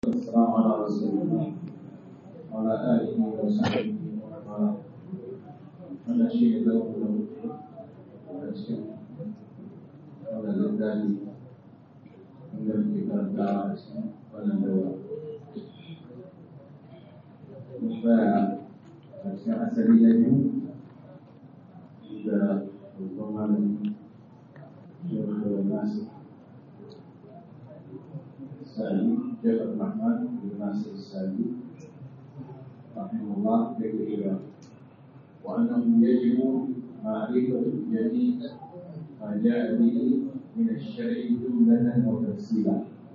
والسلام على رسول الله وعلى آله وصحبه ومن wannan shi ne zaune da mutu a cikin wannan littafi inda muke karanta a cikin wannan daura mun tsaya a cikin asali na biyu da babban malami shekaru nasu sa'adi jabal rahman bin nasir sa'adi rahimahullah da ke وأنه يجب معرفة جميع ما جاء به من الشرع جملة وتفصيلا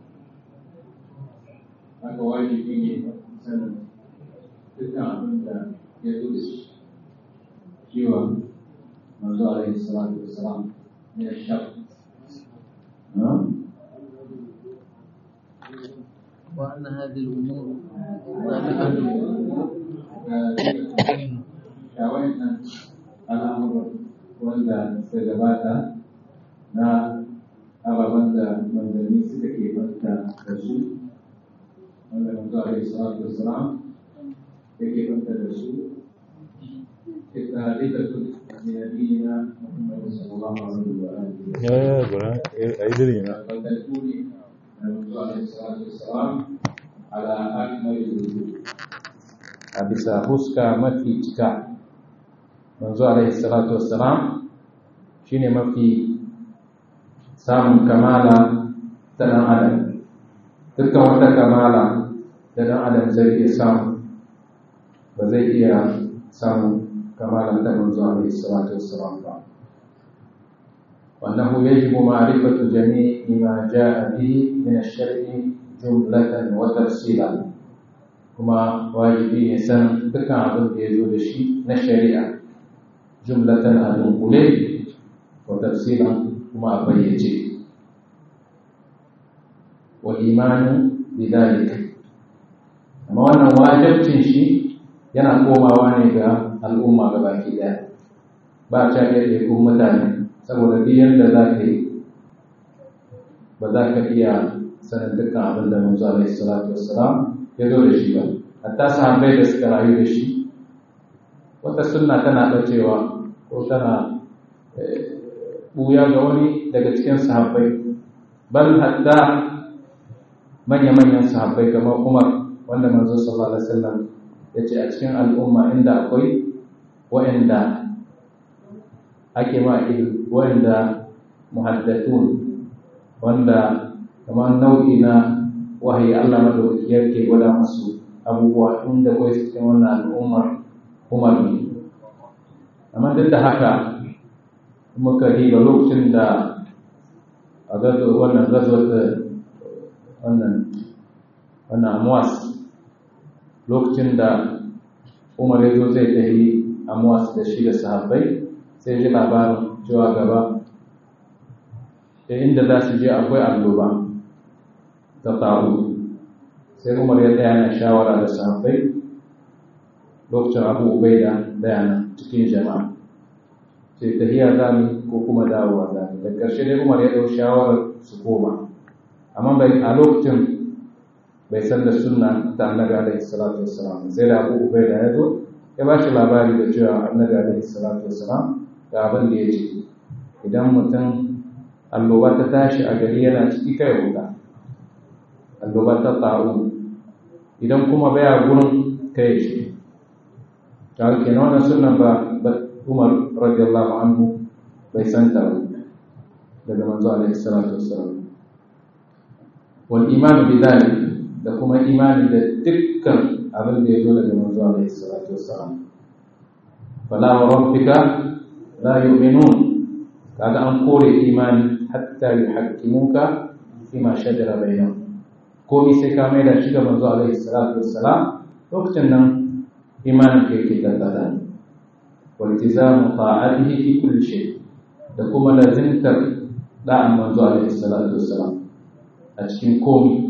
haka wajibi ne sanin dukkan abin da ya zo da shi cewa manzo alaihi salatu wassalam ne shaf وأن هذه الأمور ga wannan al'amuran wanda suka gabata na ababen da manzanni suka ke banta da su wanda manzo alaihi salatu wassalam ya ke banta da su ittihadiyatu nabiyina Muhammad sallallahu alaihi wa alihi Ya ya gura ai dare na. والتكون الرسول عليه الصلاة والسلام على أكمل الوجوه a bisa huska mafi cika manzo alaihi salatu wassalam shine mafi samun kamala ta dan adam dukkan wata kamala da dan adam zai iya samu ba zai iya samun kamala ta manzo alaihi salatu wassalam ba وأنه يجب معرفة جميع ما جاء به من الشرع جملة وتفصيلا كما واجبي إنسان دكا عبد يزول الشيء نشريعة جملة أدنقلي وتفصيلا كما أبيجي والإيمان بذلك أما أنا واجب تنشي yana komawa ne ga al'umma gabaki daya ba ta ɗaya kun mutane saboda duk yadda za ka yi ba za ka iya sanin dukkan abin da manzo alaihi salatu wassalam ya zo da shi ba hatta sahabbai da suka rayu da shi wata sunna tana ɓacewa ko tana ɓuya ga wani daga cikin sahabbai bal hatta manya-manyan sahabbai kamar umar wanda manzo sallallahu alaihi wasallam ya ce a cikin al'umma inda akwai wa'anda ake ma wanda muhaddatun wanda kamar nau'i na wahayi Allah madaukaki yake gwada masu abubuwa inda kawai cikin wannan al'ummar umar ne amma duk da haka muka diba lokacin da a gazo wannan gazo da wannan wannan amwas lokacin da umar ya zo zai tafi amwas da shi da sahabbai sai ji labarin cewa gaba da inda za su je akwai alloba ta taru sai umar ya tsaya na shawara da sahabbai lokacin abu ubaida daya cikin jama'a sai tahiya za mu ko kuma dawowa za mu da ƙarshe dai umar ya ɗau shawarar su koma amma bai a lokacin bai san da sunna ta annabi alaihi salatu wassalam sai da abu ubaida ya zo ya ba shi labari da cewa annabi alaihi salatu wassalam ga abin da ya ce idan mutum alloba ta tashi a gari yana ciki kai wuta alloba ta ta'u idan kuma baya gurin kai shi ta kenan wannan sunan ba umar radiyallahu anhu bai san ta daga manzo alaihi salatu wassalam wal iman bi dhalik da kuma imani da dukkan abin da ya zo daga manzo alaihi salatu wassalam fala wa rabbika la yu'minun kaga an kore imani hatta yuhaqqimuka fima shajara bainahum komai sai ka mai da shi ga manzo alaihi salatu wassalam lokacin nan imanin ka yake tattala wal tizamu ta'atihi fi kulli shay da kuma lazimtar da'an manzo alaihi salatu wassalam a cikin komai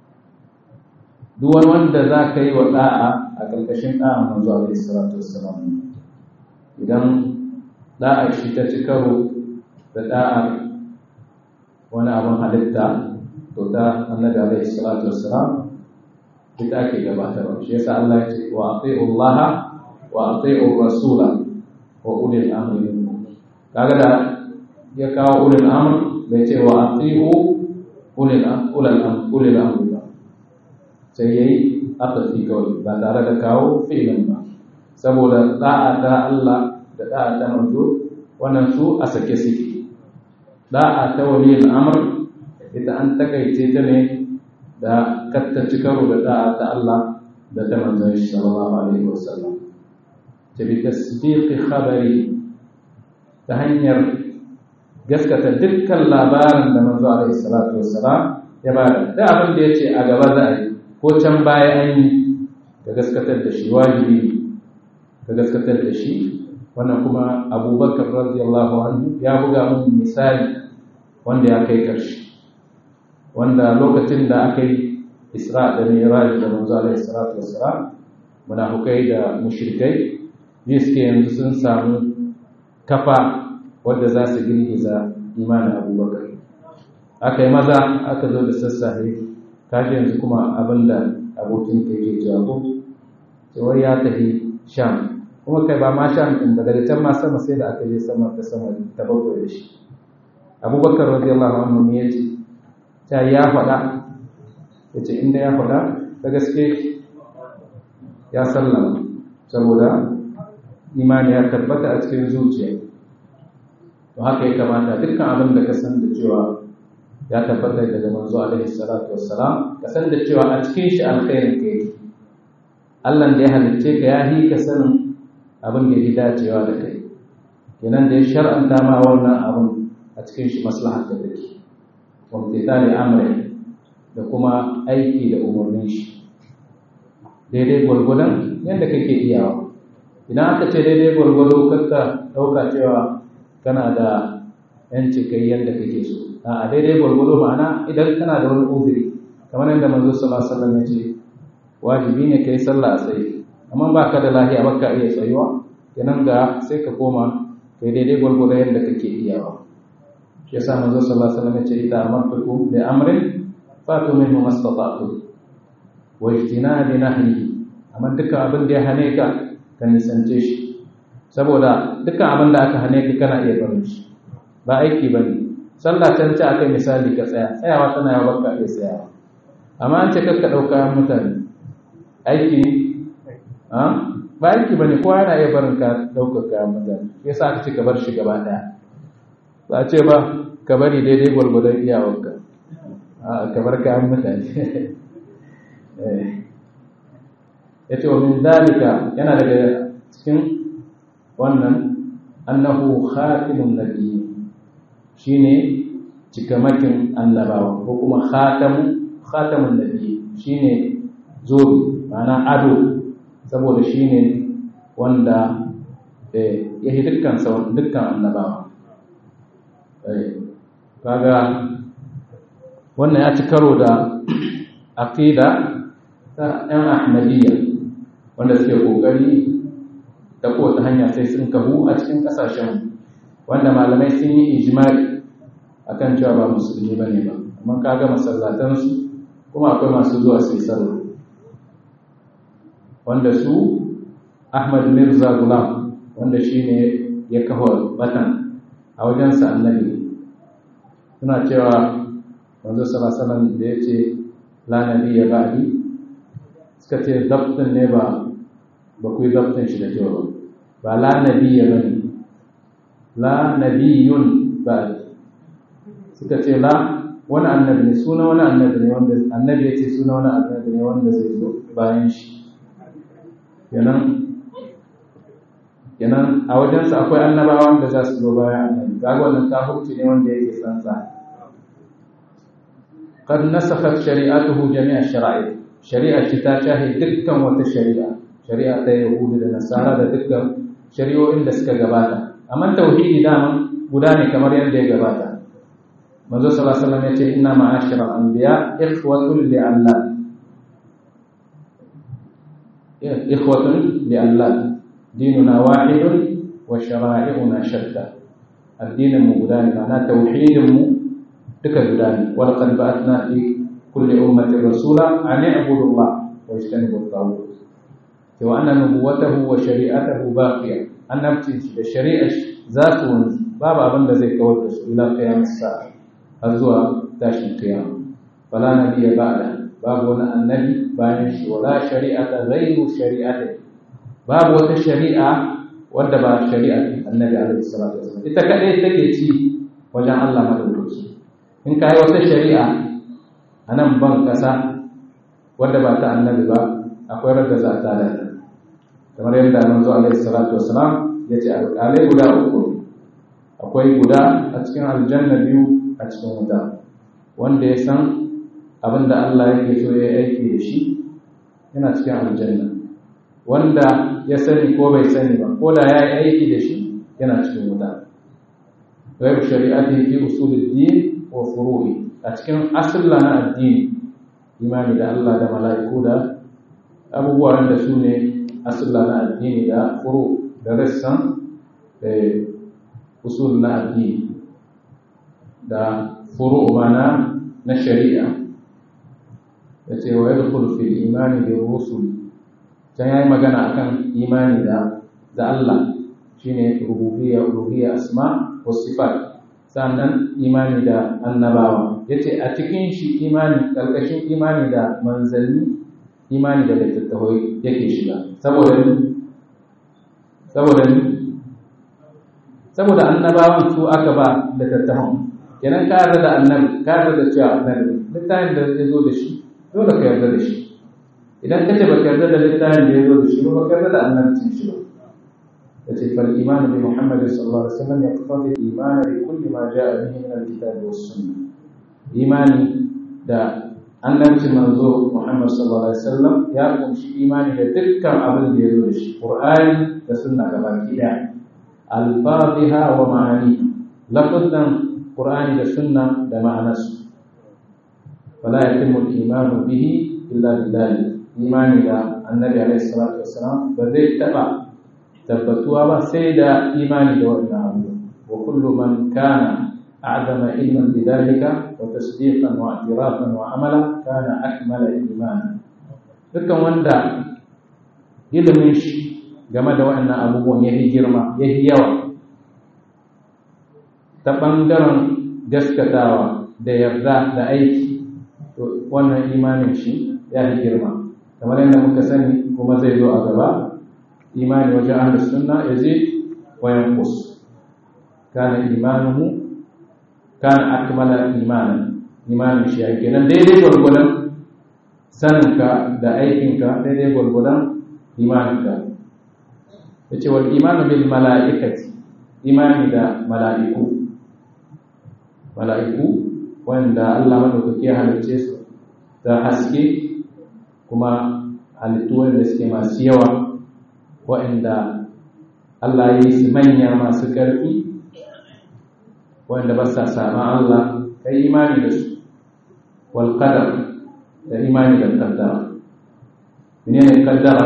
duk wani wanda za ka yi wa da'a a ƙarƙashin da'an manzo alaihi salatu wassalam idan da'ar shi ta ci karo da da'ar wani abin halitta to ta annabi alaihi salatu wassalam ita ake gabatarwa shi yasa Allah ya ce wa ati'u Allah wa ati'u rasula wa ulil amri minkum kaga da ya kawo ulil amr bai ce wa ati'u ulil ulil amr ulil amr ba sai yayi aka fi kawai ba tare da kawo fi'ilin ba saboda da'a da Allah da da'a da manzo wannan su a sake suke da'a ta waliyul amr ita an takaice ta ne da kattaci karo da da'a ta Allah da ta manzon shi sallallahu alaihi wasallam ta bi tasdiqi khabari ta hanyar gaskata dukkan labarin da manzo alaihi salatu wassalam ya bada da abin da yace a gaba za a yi ko can baya an yi ka gaskatar da shi wajibi ka gaskatar da shi wannan kuma abubakar radiyallahu anhu ya buga mun misali wanda ya kai karshe wanda lokacin da aka yi isra da miraj da manzo alaihi salatu wassalam munafukai da mushrikai ne suke yanzu sun samu kafa wadda za su girgiza imanin abubakar aka yi maza aka zo da sassafe kaji yanzu kuma abinda abokin ka yake cewa ko cewar ya tafi sham kuma kai ba ma sham din daga can ma sama sai da aka je sama ta sama ta bakwai da shi abubakar radiyallahu anhu ne yace ta ya faɗa yace inda ya faɗa da gaske ya sallama saboda imani ya tabbata a cikin zuciya to haka ya kamata dukkan abin da ka san da cewa ya tabbata daga manzo alaihi salatu wassalam ka san da cewa a cikin shi alkhairin ka yake Allah da ya halicce ka ya yi ka sanin abin da ya dacewa da kai kenan da ya shar'anta ma wannan abin a cikin shi maslahar da take wamtitali amri da kuma aiki da umarnin shi daidai gwargwadon yadda kake iyawa idan aka ce daidai gwargwado kakka ɗauka cewa kana da yanci kai yadda kake so a daidai gwargwado ma'ana idan kana da wani uzuri kamar yadda manzo sallallahu alaihi wasallam ya ce wajibi ne kai sallah a tsaye amma ba ka da lahiya ba ka iya tsayuwa kenan ga sai ka koma kai daidai gwargwado yadda kake iyawa shi yasa manzo sallallahu alaihi wasallam ya ce idan amartukum bi amrin fatu minhu mastata'tu wa ijtinabi nahyi amma dukkan abin da ya hane ka ka nisance shi saboda dukkan abin da aka hane ka kana iya barin shi ba aiki bane sallah can ce akai misali ka tsaya tsayawa tana yawa baka iya tsayawa amma an ce kakka ɗauka mutane aiki ne ba aiki ba ne kowa yana iya barin ka ɗaukar kayan mutane ya sa aka ce ka bar shi gaba ɗaya ba a ce ba ka bari daidai gwargwadon iyawarka ka bar kayan mutane ya ce wa min dalika yana daga cikin wannan annahu khatimun nabiyyi shine cikamakin annabawa ko kuma khatamu khatamun nabi shine zobe ma'ana ado saboda shine wanda ya yi dukkan dukkan annabawa kaga wannan ya ci karo da aqida ta yan ahmadiyya wanda suke kokari ta kowace hanya sai sun kahu a cikin kasashen wanda malamai sun yi ijma'i akan cewa ba musulmi ba ne ba amma ka ga masallatansu kuma akwai masu zuwa su yi sallah wanda su ahmad mirza gulam wanda shi ne ya kawo batan a wajensa annabi suna cewa wanzu salasalan da ya ce la nabi ya ba'di suka ce dabtin ne ba ba ku yi dabtin shi da kyau ba ba la nabi ya bane la nabiyun ba'di suka ce la wani annabi ne suna wani annabi ne wanda annabi ya ce suna wani annabi ne wanda zai zo bayan shi kenan kenan a wajensa akwai annabawan da za su zo bayan annabi kaga wannan kafirci ne wanda yake sansa قد نسخت شريعته جميع الشرائع شريعة ta shahi dukkan wata shari'a shari'a ta yahudu da nasara da dukkan shari'o'in da suka gabata amma tauhidi dama guda ne kamar yadda ya gabata manzo sallallahu alaihi wasallam yace inna ma'ashara anbiya ikhwatun li Allah ikhwatun li Allah dinuna wahidun wa shara'i'una shatta addinin mu guda ne ma'ana tauhidin mu duka guda ne wal qad ba'athna fi kulli ummatin rasula an i'budu Allah واجتنبوا الطاغوت وأن نبوته وشريعته باقية أن نبتش الشريعة ذات باب أبن ذي كوتس إلى قيام الساعة أزوى داش القيامة فلا نبي بعده باب ولا النبي بايش ولا شريعة غير شريعته باب وتشريعة ودبا شريعة النبي عليه الصلاة والسلام إذا كان تكي wajen Allah madaukaci in ka yi wata shari'a a nan ban ƙasa wadda ba ta annabi ba akwai radda za ta da kamar yadda manzo alaihi salatu wasalam ya ce alƙalai guda uku akwai guda a cikin aljanna biyu a cikin wuta wanda ya san abin da Allah yake so ya aiki da shi yana cikin aljanna wanda ya sani ko bai sani ba ko da ya yi aiki da shi yana cikin wuta غير شريعته في أصول الدين وفروعه أتكلم أصل لنا الدين إيمان إذا الله ده ملائكة ده أبو بوان ده سوني أصل لنا الدين ده فروع ده رسم أصول لنا الدين ده فروع معنا نشريعة yace wa yadkhulu fil iman bi rusul dan yayi magana akan imani da da Allah shine rububiyya uluhiyya asma wasifat sannan imani da annabawa yace a cikin shi imani karkashin imani da manzanni imani da littattafai yake shiga saboda saboda saboda annabawan su aka ba littattafan kenan ka yarda da annabi ka yarda da cewa annabi littafin da ya zo da shi dole ka yarda da shi idan kace ba ka yarda da littafin da ya zo da shi ba ka yarda da annabcin shi ba فالإيمان بمحمد صلى الله عليه وسلم يقتضي الإيمان بكل ما جاء به من الكتاب والسنة إيماني دا annabci manzo Muhammad sallallahu alaihi wasallam ya kunshi imani da dukkan abin da ya zo da shi Qur'ani da sunna gabaki daya alfadhiha wa ma'ani lafazan Qur'ani da sunna da ma'anarsu fala yatimmu al-imanu bihi illa billahi imani da annabi alaihi salatu wassalam ba zai taba tabbatuwa ba sai da imani da wannan abu wa kullu man kana a'zama ilman bidalika wa tasdiqan wa i'tirafan wa amala kana akmala iman dukkan wanda ilimin shi game da wannan abubuwan yayi girma yayi yawa ta bangaren gaskatawa da yarda da aiki to wannan imanin shi ya yi girma kamar yadda muka sani kuma zai zo a gaba imani wajen ahlus sunna yazid wa yanqus kana imanuhu kana akmala imanan imanin shi ya kenan daidai gwargwadon saninka da aikinka daidai gwargwadon imaninka yace wal imanu bil mala'ikati imani da mala'iku mala'iku wanda Allah madaukaki ya halicce su da haske kuma halittu wanda suke masu yawa waɗanda Allah ya yi su manya masu ƙarfi waɗanda ba sa sama Allah ka yi imani da su wal qadar da imani da kaddara menene kaddara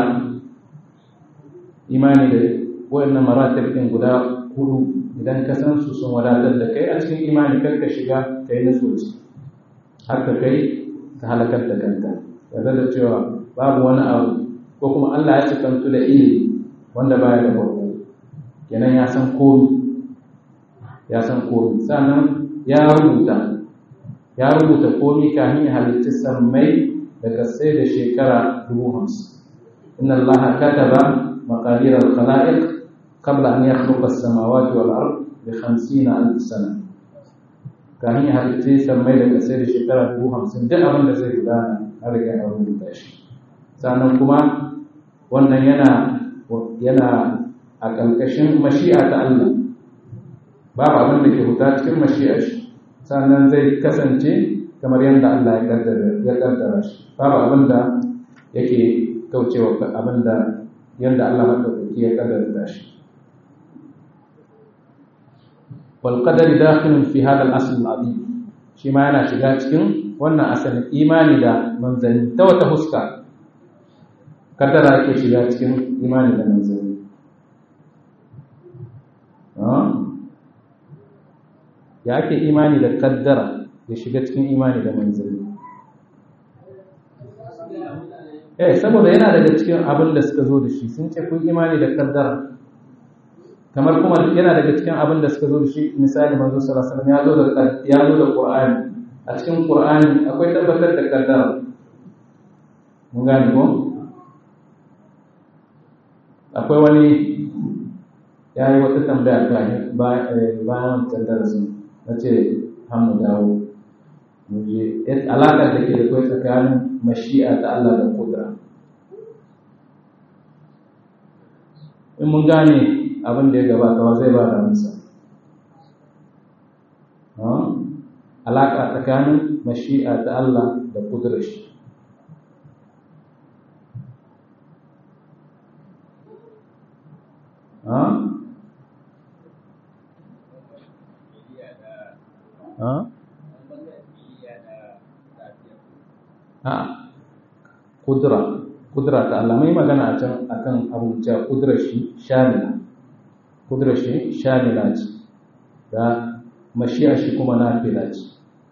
imani da waɗannan maratib ɗin guda hudu idan ka san su sun wadatar da kai a cikin imani kar ka shiga ka yi nasoci har ka kai ka halakar da kanka yarda da cewa babu wani abu ko kuma Allah ya cikantu da ilimi wanda baya da farko kenan ya san komi ya san komi sannan ya rubuta ya rubuta komi kafin ya halitta sammai da kasai da shekara dubu hamsin inna allaha kataba maqadir al-khalaiq qabla an yakhluqa as-samawati wal ard bi 50 alf sana kafin ya halitta sammai da kasai da shekara dubu hamsin duk abin da zai gudana har riga ya rubuta shi sannan kuma wannan yana yana a ƙarƙashin mashi'a ta Allah babu abin da ke huta cikin mashi'a shi sannan zai kasance kamar yadda Allah ya kaddara ya kaddara shi babu abin da yake kaucewa abin da yadda Allah madaukaki ya kaddara shi wal qadar dakhilun fi hadha al-asl al-azim shi ma yana shiga cikin wannan asalin imani da manzanni ta wata huska kaddara ke shiga cikin imani da manzanni ya ake imani da kaddara ya shiga cikin imani da manzanni eh saboda yana daga cikin abin da suka zo da shi sun ce kun imani da kaddara kamar kuma yana daga cikin abin da suka zo da shi misali manzo sallallahu alaihi wasallam ya zo da ya zo da qur'ani a cikin qur'ani akwai tabbatar da kaddara mun gane ko akwai wani ya yi wata tambaya ta bayan kaddara sun na ce hamu dawo mu je alaƙar da ke da kai tsakanin mashi'a ta Allah da kudura in mun gane abin da ya gabata wa zai ba da amsa alaƙa tsakanin mashi'a ta Allah da kudura shi a kudura kudura ta Allah mai magana a can akan abu cewa kudurar shi shamila kudurar shi shamila ce da mashiya shi kuma nafila ce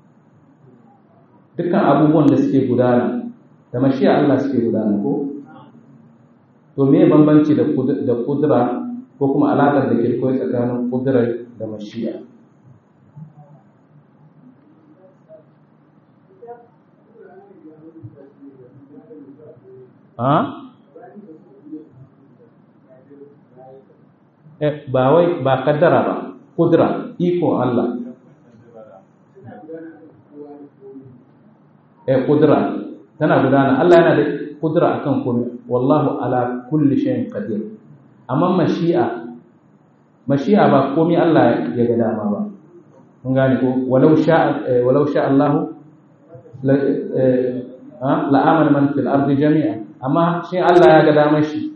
dukkan abubuwan da suke gudana da mashiya Allah suke gudana ko to me bambanci da kudura ko kuma alaƙar da ke koyi tsakanin kudurar da mashiya ba wai ba kaddara ba kudura iko Allah eh kudura tana gudana Allah yana da kudura akan komai wallahu ala kulli shay'in qadir amma mashi'a mashi'a ba komai Allah ya ga dama ba mun gane ko walau sha walau sha Allah la amana man fil ardi jami'a amma shi Allah ya ga damar shi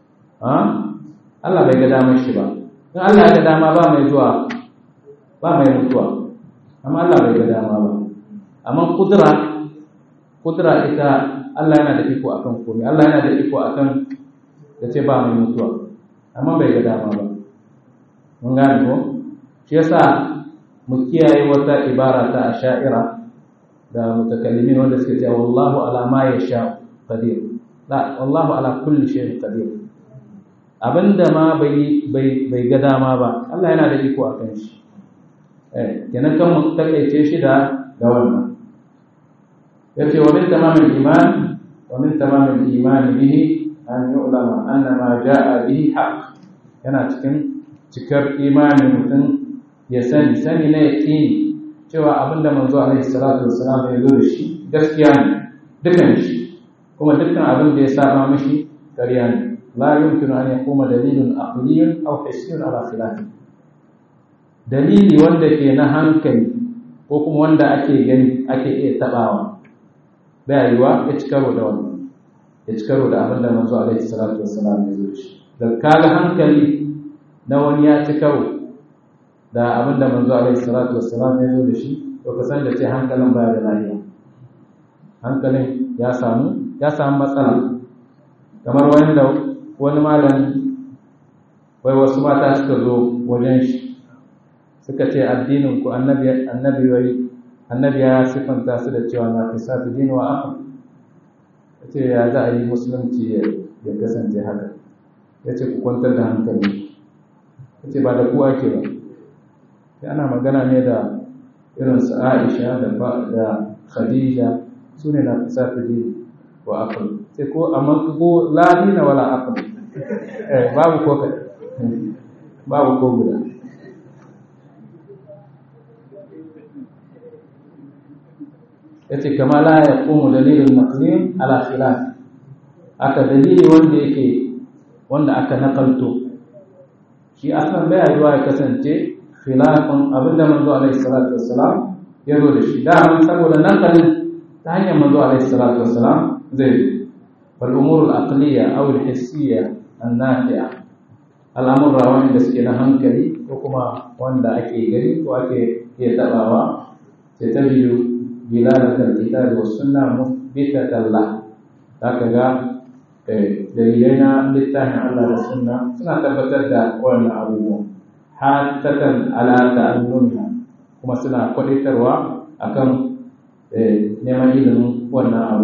Allah bai ga damar shi ba in Allah ya ga dama ba mai zuwa ba mai mutuwa amma Allah bai ga dama ba amma kudura kudura ita Allah yana da iko akan komai Allah yana da iko akan da ce ba mai mutuwa amma bai ga dama ba mun gane ko shi yasa mu kiyaye wata ibara ta asha'ira da mutakallimin wanda suke cewa wallahu ala ma yasha qadir la wallahu ala kulli shay'in qadir abinda ma bai bai bai ga dama ba Allah yana da iko akan shi eh kenan kan mu takeice shi da da wannan yace wa min tamamil iman wa min tamamil iman bihi an yu'lama anna ma jaa bihi haqq yana cikin cikar imanin mutum ya sani sani na yaqini cewa abinda manzo alaihi salatu wassalam ya zo da shi gaskiya ne dukan shi kuma dukkan abin da ya saba mashi ƙarya ne la yumkinu an yaquma dalilun aqliyyun aw hissiyun ala khilafi dalili wanda ke na hankali ko kuma wanda ake gani ake iya tabawa bai yiwa ya ci karo da wannan ya ci karo da abin da manzo alaihi salatu wassalam ya zo da shi da kaga hankali na wani ya ci karo da abin da manzo alaihi salatu wassalam ya zo da shi to ka san da ce hankalin baya da lafiya hankalin ya samu ya samu matsala kamar wanda wani malami wai wasu mata suka zo wajen shi suka ce addinin ku annabi annabi wai annabi ya sifanta su da cewa na fi sa dini wa afa ce ya za a yi musulunci ya kasance haka ya ce ku kwantar da hankali ya ce ba da kuwa ke ba sai ana magana ne da irin su aisha da khadija su ne na fi sa dini wa afa sai ko amma ko ladina wala afa eh babu ko babu ko guda yace kama la yaqumu dalilun naqlin ala khilaf aka dalili wanda yake wanda aka nakalto shi asan bai yiwa ya kasance khilafun abinda manzo alaihi salatu wassalam ya zo da shi da mun saboda nakalin ta hanyar manzo alaihi salatu wassalam zai wal umur al aqliya aw al hissiyya an nafi'a al'amurra wanda suke na hankali ko kuma wanda ake gani ko ake iya tabawa sai ta biyu bilalatar kitab wa sunna muthbitatan la zaka ga dalilai na littafin Allah da sunna suna tabbatar da wannan abubuwan hatatan ala ta'allumha kuma suna kwaditarwa akan neman ilimin wannan abu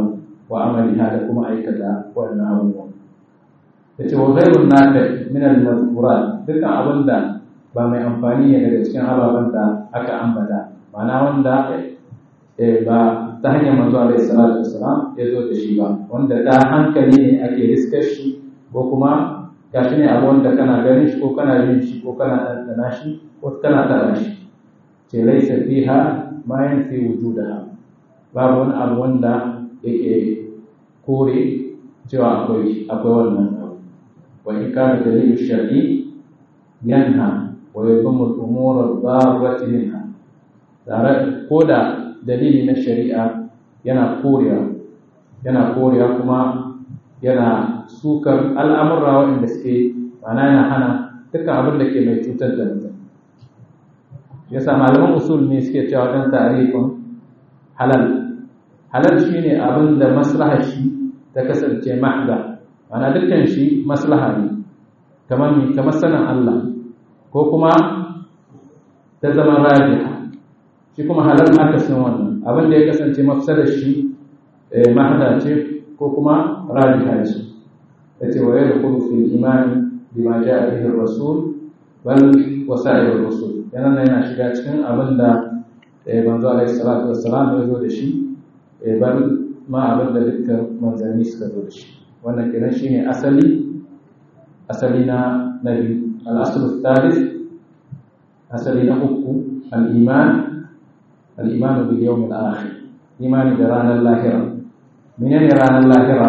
wa amaliha da kuma aikata wannan abubuwan yace wa ghayrun nafi min al-mazkurat dukkan abinda ba mai amfani ne daga cikin ababen da aka ambata ma'ana wanda ba ta hanyar manzo alaihi salatu wassalam ya zo da shi ba wanda da hankali ne ake riskar shi ko kuma gashi ne abu wanda kana ganin shi ko kana yin shi ko kana ɗanɗana shi ko kana taɓa shi ce laisa fiha ma yanfi wujudaha babu wani abu wanda yake kore cewa akwai akwai wannan abu wa in kana dalilu shar'i yanha wa yadhummu al-umur ad-darrati minha tare ko da dalili na shari'a yana korewa yana korewa kuma yana sukar al'amurra waɗanda suke mana yana hana dukkan abin da ke mai cutar da mutum yasa malaman usul ne suke cewa dan tarifin halal halal shine abin da maslahar shi ta kasance mahda mana dukkan shi maslaha ne kamar mi kamar sanin Allah ko kuma ta zama rajiha shi kuma halal aka san wannan abin da ya kasance mafsadar shi mahda ce ko kuma rajiha ce yace wa yadkhulu fil iman bima jaa bihi ar-rasul bal wasa'ir ar-rusul yana yana shiga cikin abin da manzo alaihi salatu wassalam ya zo da shi bal ma abin da dukkan manzanni suka zo da shi wannan kenan shine asali asali na nabi al-asl thalith asali na uku al-iman al-iman bil yawm al-akhir imani da ranar lahira menene ranar lahira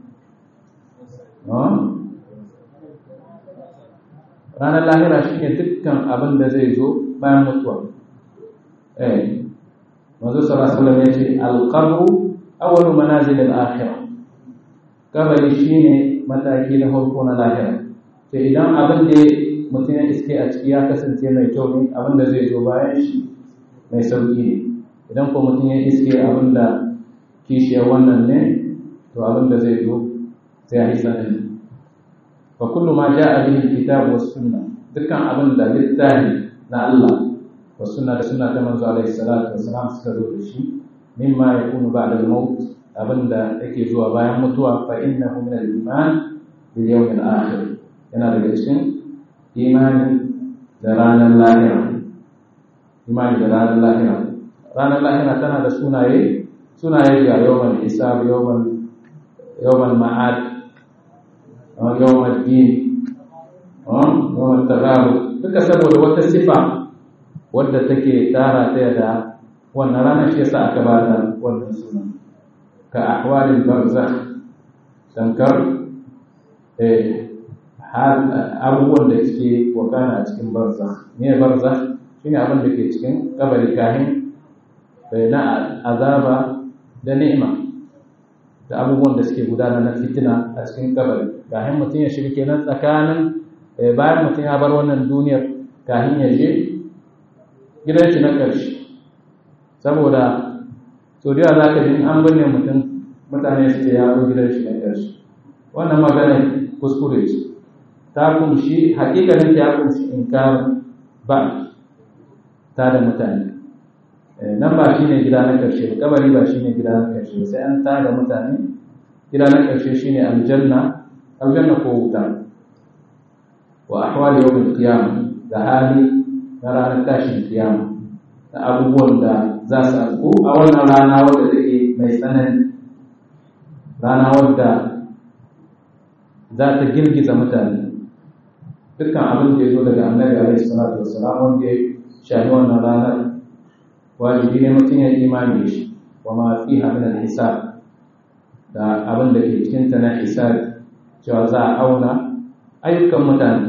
ranar lahira shi ne dukkan abin da zai zo bayan mutuwa eh mazu sallallahu ya ce alqabru awwalu manazil al-akhirah kabari shine mataki na farko na lahira sai idan abin da mutum ya iske a ciki ya kasance mai kyau ne abin da zai zo bayan shi mai sauki ne idan ko mutum ya iske abin da kishiyar wannan ne to abin da zai zo sai a yi sanani fa kullu ma jaa bihi alkitab was sunnah dukkan abin da littafi na Allah wa sunna da sunna ta manzo alaihi salatu wassalam suka zo da shi mimma yakunu ba'da al-maut abin da yake zuwa bayan mutuwa fa innahu min al-iman bil yawm al-akhir yana daga cikin imani da ranar lahira imani da ranar lahira ranar lahira tana da sunaye sunaye ga yawmal hisab yawmal yawmal ma'ad yawmal din yawmal tagaru duka saboda wata sifa wadda take tara ta da wannan ranar shi yasa aka ba da wannan suna ka ahwalil barzakh tankar eh abubuwan da suke wakana a cikin barzakh me barzakh shine abin da ke cikin kabari kahin na azaba da ni'ima da abubuwan da suke gudana na fitina a cikin kabari kahin mutum ya shiga kenan tsakanin bayan mutum ya bar wannan duniyar kahin ya je gidan shi na ƙarshe saboda so da za ka ji an binne mutum mutane su ce ya zo gidan shi na ƙarshe wannan magana kuskure ce ta kumshi hakikanin ta kumshi inkarin ba ta da mutane nan ba shine gida na ƙarshe kabari ba shine gida na ƙarshe sai an ta da mutane gida na ƙarshe shine aljanna aljanna ko wuta wa ahwali yawmil qiyamah da hali na ranar tashin kiyama da abubuwan da za su afku a wannan rana wadda take mai tsanani rana wadda za ta girgiza mutane dukkan abin da ya zo daga annabi alaihi salatu wassalam wanda ya shahi wannan ranar wajibi ne mutum ya imani da shi wa ma fiha min al-hisab da abin da ke cikin ta na hisab cewa za a auna ayyukan mutane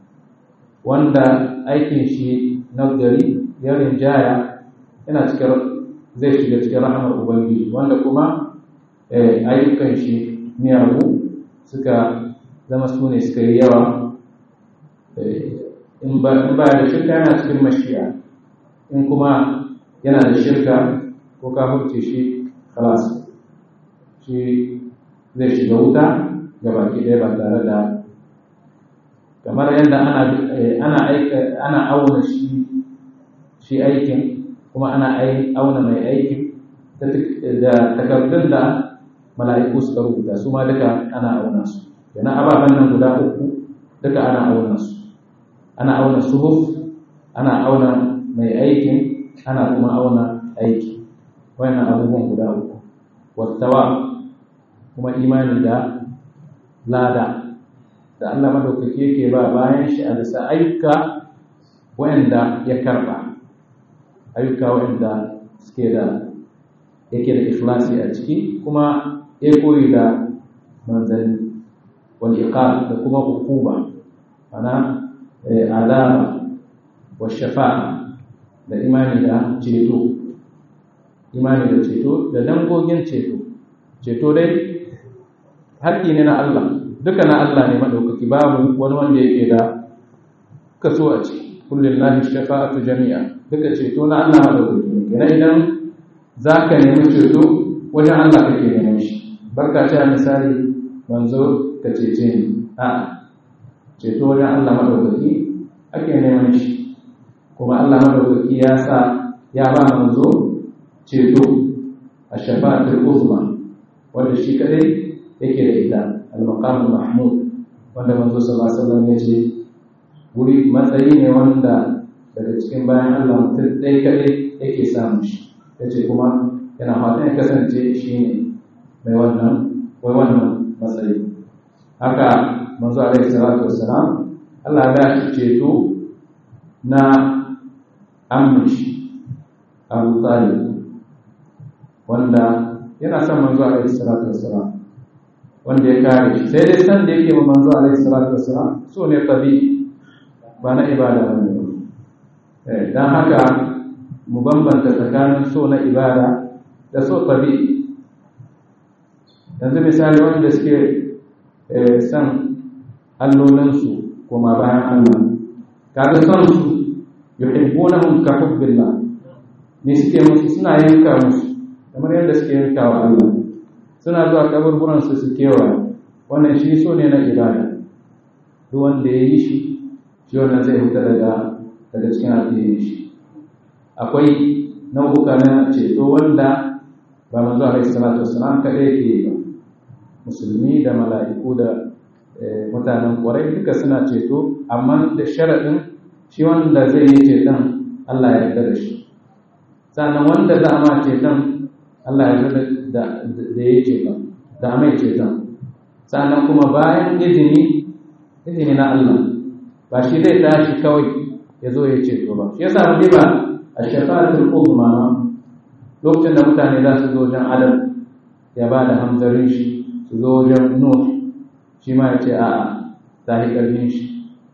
wanda aikin shi na gari ya rinjaya yana cikin zai shiga cikin rahamar ubangiji wanda kuma ayyukan shi miyagu suka zama su ne suka yi yawa in ba da shirka yana cikin mashiya in kuma yana da shirka ko kafurce shi kalas shi zai shiga wuta ga baki ɗaya ba tare da kamar yadda ana ana auna shi shi aikin kuma ana auna mai aikin da takardun da mala'iku suka rubuta su ma duka ana auna su yana ababen nan guda uku duka ana auna su ana auna suhuf ana auna mai aikin ana kuma auna aiki wannan abubuwan guda uku wattawa kuma imani da lada da Allah madaukaki yake ba bayan shi a bisa ayyuka wa'anda ya karba ayyuka wa'anda suke da yake da ikhlasi a ciki kuma ya koyi da manzanni wal iqab da kuma hukuma ana alama wa shafa'a da imani da ceto imani da ceto da dangogin ceto ceto dai haƙƙi ne na Allah duka na Allah ne maɗaukaki babu wani wanda yake da kaso a ciki kullum lahi shafa'atu jami'a duka ceto na Allah maɗaukaki ne idan za ka nemi ceto wajen Allah kake neman shi barka ta misali manzo ka cece ni a ceto wajen Allah maɗaukaki ake neman shi kuma Allah maɗaukaki ya sa ya ba manzo ceto a shafa'atul uzma wanda shi kadai yake da ita al-maqam mahmud wanda manzo sallallahu alaihi wasallam ya ce guri matsayi ne wanda daga cikin bayan Allah mutum ɗaya kadai yake samun shi yace kuma yana fatan ya kasance shi ne mai wannan wai wannan matsayi haka manzo alaihi salatu wassalam Allah ya shi ceto na amince Abu Talib wanda yana son manzo alaihi salatu wassalam wanda ya kare shi sai dai san da yake wa manzo alaihi salatu wassalam so ne tabi ba na ibada ba ne eh dan haka mu bambanta tsakanin so na ibada da so tabi yanzu misali wanda suke san allolinsu kuma bayan Allah kaga son su yuhibbunahum ka hubbillah ne suke musu suna yanka musu kamar yadda suke yanka wa Allah suna zuwa kaburburan su su kewa wannan shi so ne na ibada duk wanda ya yi shi shi wannan zai fita daga daga cikin addinin shi akwai nau'uka na ceto wanda ba manzo alaihi salatu wassalam kaɗai yake yi ba musulmi da mala'iku da mutanen kwarai duka suna ceto amma da sharaɗin shi wanda zai yi ceton Allah ya yarda da shi sannan wanda za a ma ceton Allah ya yarda da da ya ceton da mai ceton sannan kuma bayan izini izini na Allah ba shi zai tashi kawai ya zo ya ceto ba shi yasa mu ba a shafa'atul uzma lokacin da mutane za su zo wajen adam ya ba da hamzarin shi su zo wajen nuh shi ma ya ce a ta yi ƙarfin shi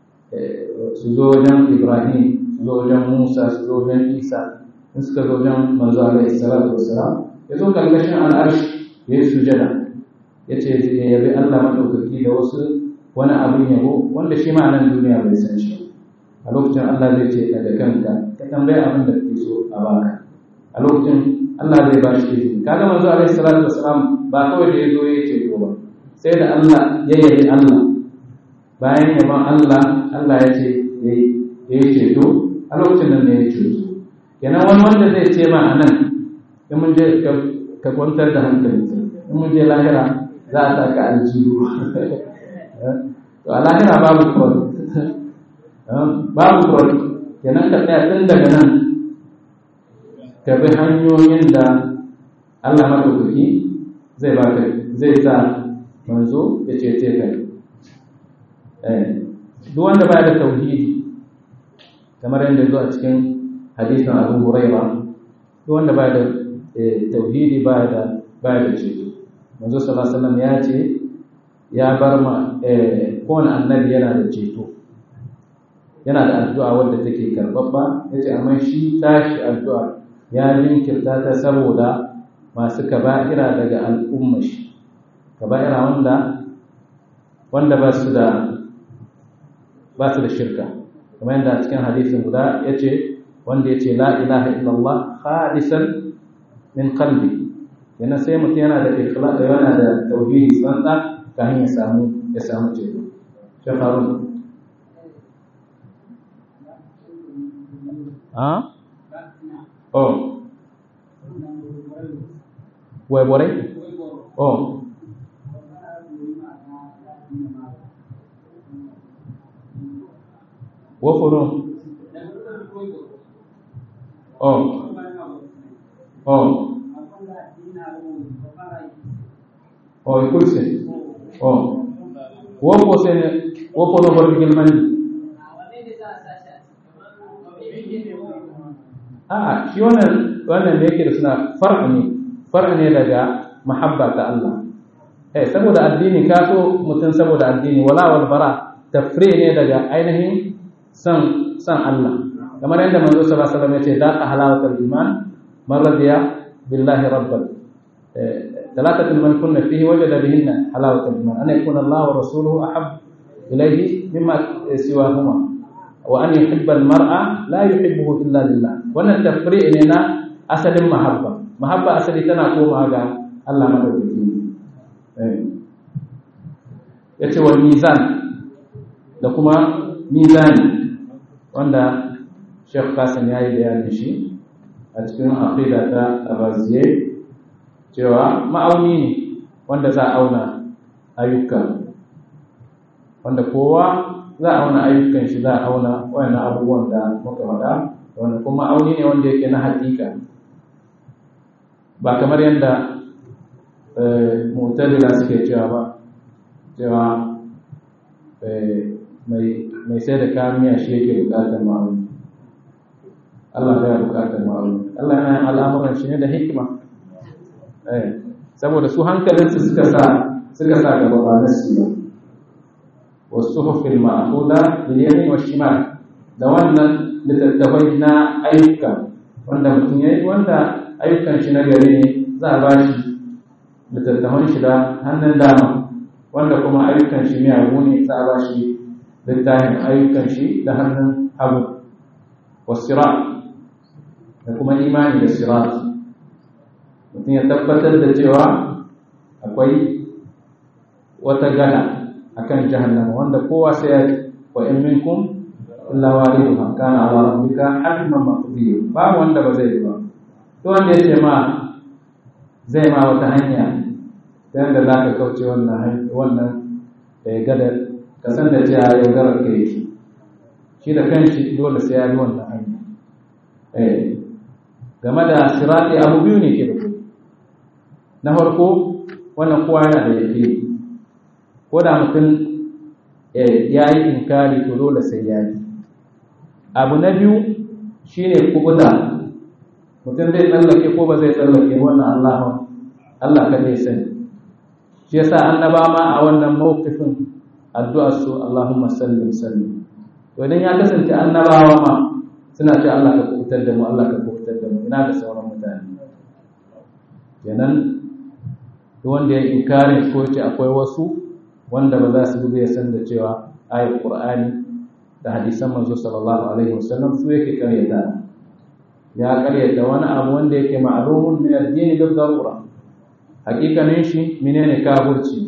su zo wajen ibrahim su zo wajen musa su zo wajen isa in suka zo wajen manzo alaihi salatu wassalam ya zo karkashin al'arshi ya yi sujada ya ce ya yabi allah maɗaukaki da wasu wani abin yabo wanda shi ma nan duniya bai san shi a lokacin allah zai ce ka da kanka ka tambayi abin da kake so a baka a lokacin allah zai ba shi izini kaga manzo alaihi salatu wassalam ba kawai da ya zo ya ce ba sai da Allah ya yabi Allah bayan yaban Allah Allah ya ce ya yi ceto a lokacin nan ne ya ceto kenan wani wanda zai ce ma a nan in mun je ka kwantar da hankali in mun je lahira za a sa ka aljihu to a lahira babu kwan babu kwan kenan ka tsaya tun daga nan ka bi hanyoyin da Allah maɗaukaki zai baka zai sa manzo ya cece ka duk wanda baya da tauhidi kamar yadda zo a cikin hadisin abu huraira duk wanda baya da tauhidi baya da baya da ceto manzo sallallahu alaihi wasallam ya ce ya bar ma kowane annabi yana da ceto yana da addu'a wadda take karbabba yace amma shi tashi addu'a ya jinkirta ta saboda masu kaba'ira daga al'umma shi kaba'ira wanda wanda ba su da ba su da shirka kamar yadda cikin hadisin guda ya ce wanda ya ce la ilaha illallah khalisan min qalbi yana sai mutum yana da ikhlas yana da tauhidi tsantsa kafin ya samu ya samu ceto shafarun ah oh wai borai oh woforo oh oh oh ikulse oh wofo sene wofo no bor gilmani a shi wannan wannan da yake da suna far'a ne far'a ne daga mahabba ta Allah eh saboda addini ka so mutum saboda addini wala wal bara tafri ne daga ainihin san san Allah kamar yadda manzo sallallahu alaihi wasallam ya ce da ka halawatul iman man radiya billahi rabban ثلاثة من كنا فيه وجد بهن حلاوة الإيمان أن يكون الله ورسوله أحب إليه مما سواهما وأن يحب المرأة لا يحبه إلا لله وأن التفريق لنا أسد محبة محبة أسد تنقوم هذا الله مدوكين yace wal mizan da kuma mizani wanda Sheikh Kasim ya yi bayanin shi a cikin aqida ta Abaziye cewa ma'auni ne wanda za a auna ayyuka wanda kowa za a auna ayyukan shi za a auna wayannan abubuwan da muka faɗa wanda kuma ma'auni ne wanda yake na hakika ba kamar yadda mu'tazila suke cewa ba cewa mai sai da kayan miya shi yake bukatar ma'auni Allah ya bukatar ma'auni Allah yana yin al'amuran shi ne da hikima saboda su hankalinsu suka sa suka sa gaba ba na su ba wasu hufin ma'akuda da yamin wa shimal da wannan littattafai na ayyuka wanda mutum ya yi wanda ayyukan shi na gari ne za a ba shi littattafan shi da hannun dama wanda kuma ayyukan shi miyagu ne za a ba shi littafin ayyukan shi da hannun hagu wasira da kuma imani da sirat mutum ya tabbatar da cewa akwai wata gada akan jahannama wanda kowa sai ya wa in minkum illa waliduha kana ala rabbika hatman maqdiya ba wanda ba zai ba to wanda ya ce ma zai ma wata hanya ta yadda za ka kauce wannan wannan gada ka san da cewa yaudarar ka yake shi da kanshi dole sai ya bi wannan hanya game da sirati abu biyu ne ke da na farko wannan kowa yana da yake ko da mutum ya yi inkari to dole sai ya yi abu na biyu shine kubuta mutum zai tsallake ko ba zai tsallake wannan Allah Allah ka ne sani shi yasa annaba ma a wannan mawqifin addu'ar su Allahumma sallim sallim to idan ya kasance annabawa ma suna ce Allah ka kubutar da mu Allah ka kubutar da mu ina da sauran mutane kenan duk wanda ya inkarin ko ce akwai wasu wanda ba za su bi ya san da cewa ayat qur'ani da hadisan manzo sallallahu alaihi wasallam su yake karyata ya karyata wani abu wanda yake ma'lumun min ad-din bil darura hakikanin shi menene kafirci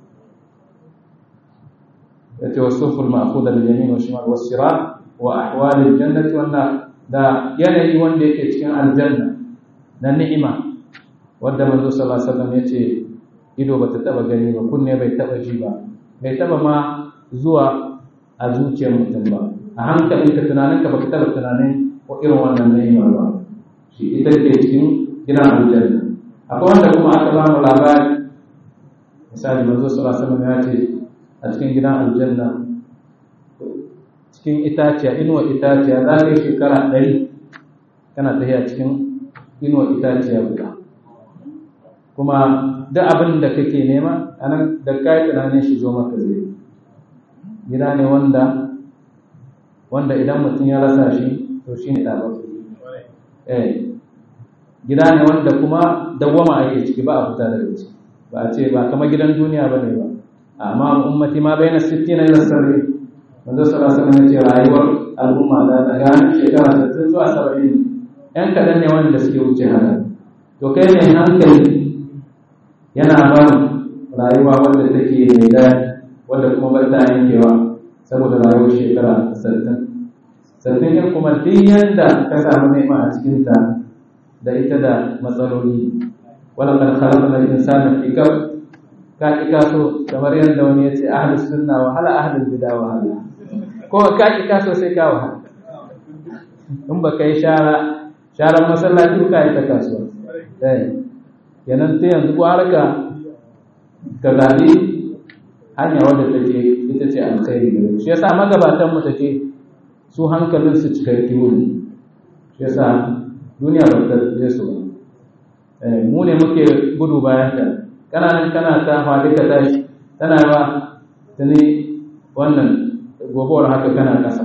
yace wasuful ma'khudha bil yamin wa shimal was sirat wa ahwal al jannati wan nar da yanayi wanda yake cikin aljanna na ni'ima wanda manzo sallallahu alaihi wasallam yace ido bata taba gani ba kunne bai taba ji ba bai taba ma zuwa a zuciyar mutum ba a hankalinka tunaninka baka taba tunanin ko irin wannan ni'ima ba shi ita ke cikin gidan aljanna akwai wanda kuma aka ba mu labari misali manzo sallallahu alaihi wasallam ya ce a cikin gidan aljanna cikin itaciya inuwa itaciya za ka yi shekara ɗari kana tafiya cikin inuwa itaciya guda kuma duk abin da kake nema a nan da kayi tunanin shi zo maka zai gida ne wanda wanda idan mutum ya rasa shi to shi ne ɗabar eh gida ne wanda kuma dawwama ake ciki ba a fita daga ciki ba a ce ba kamar gidan duniya ba ne ba amma ummati ma bai na sittina ila sarri manzo sallallahu alaihi wasallam ce rayuwar al'umma da daga shekara 60 zuwa 70 yan kadan ne wanda suke wuce haka to kai ne hankali yana ba rayuwa wanda take mai daɗi wanda kuma ba ta yankewa saboda rayuwar shekara 60 sannan yin kuma duk yanda ka samu nema a cikinta da ita da matsaloli wala qad khalaqna al-insana fi kabd ka ki kaso kamar yadda wani ya ce ahlus sunna wa hala ahlul bid'a wa hala ko ka ki kaso sai ka wahala in ba kai shara sharan masallaci ka yi ta kasuwa eh kenan sai yanzu ko harka ka zabi hanya wadda take ita ce alkhairi gare shi yasa magabatan mu take su hankalin su cikakke ne shi yasa duniya ba ta je su ba mu ne muke gudu bayan ta kana nan kana ta faɗi ka tashi tana ba tuni wannan gobowar haka kana kasa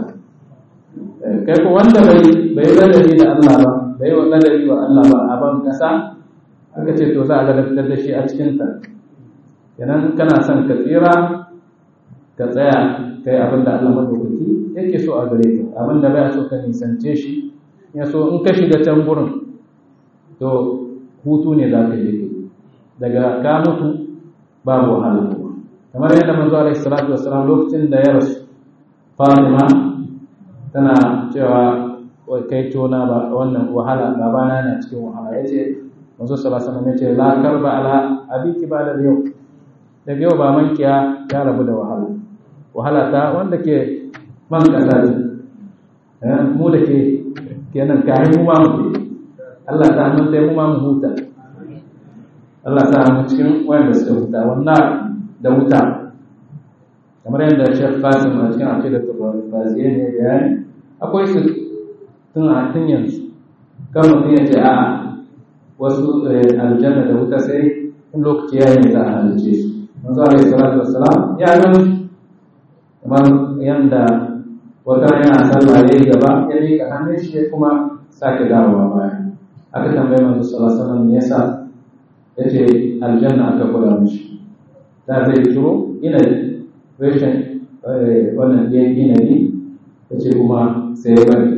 kai ko wanda bai bai ladabi da Allah ba bai wa ladabi wa Allah ba a ban kasa aka ce to za a ladabtar da shi a cikin ta kenan kana son ka tsira ka tsaya kai abin da Allah madaukaki yake so a gare ka abin da baya so ka nisance shi ya so in ka shiga can gurin to hutu ne za ka je daga ka mutu babu wahala kamar yadda manzo alaihi salatu wassalam lokacin da ya rasu Fatima tana cewa wai kai tona ba wannan wahala babana na cikin wahala yace manzo sallallahu alaihi wasallam yace la karba ala abiki ba da yau daga yau ba mankiya ya rabu da wahala wahala ta wanda ke man kasa ne mu da ke kenan kai mu ma mu Allah ta mun sai mu ma mu huta Allah ta mu cikin wanda suka huta wannan da wuta kamar yadda Sheikh Qasim a cikin aqidatul Raziya ne bayani akwai su tun a tun yanzu kan mutum ya ce a wasu aljanna da wuta sai in lokaci ya yi za a halice su manzo alaihi salatu wassalam ya ga kamar yanda wata yana sallah ya yi gaba ya miƙa hannun shi ya kuma sake dawowa baya aka tambaye manzo sallallahu alaihi wasallam me yasa yace aljanna aka kula mishi da zai turo ina rashin wannan ɗiyan inabi ya ce kuma sai ya bari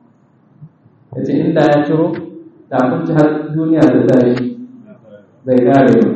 ya ce inda ya ciro da kunci har duniya da tashi zai kare ba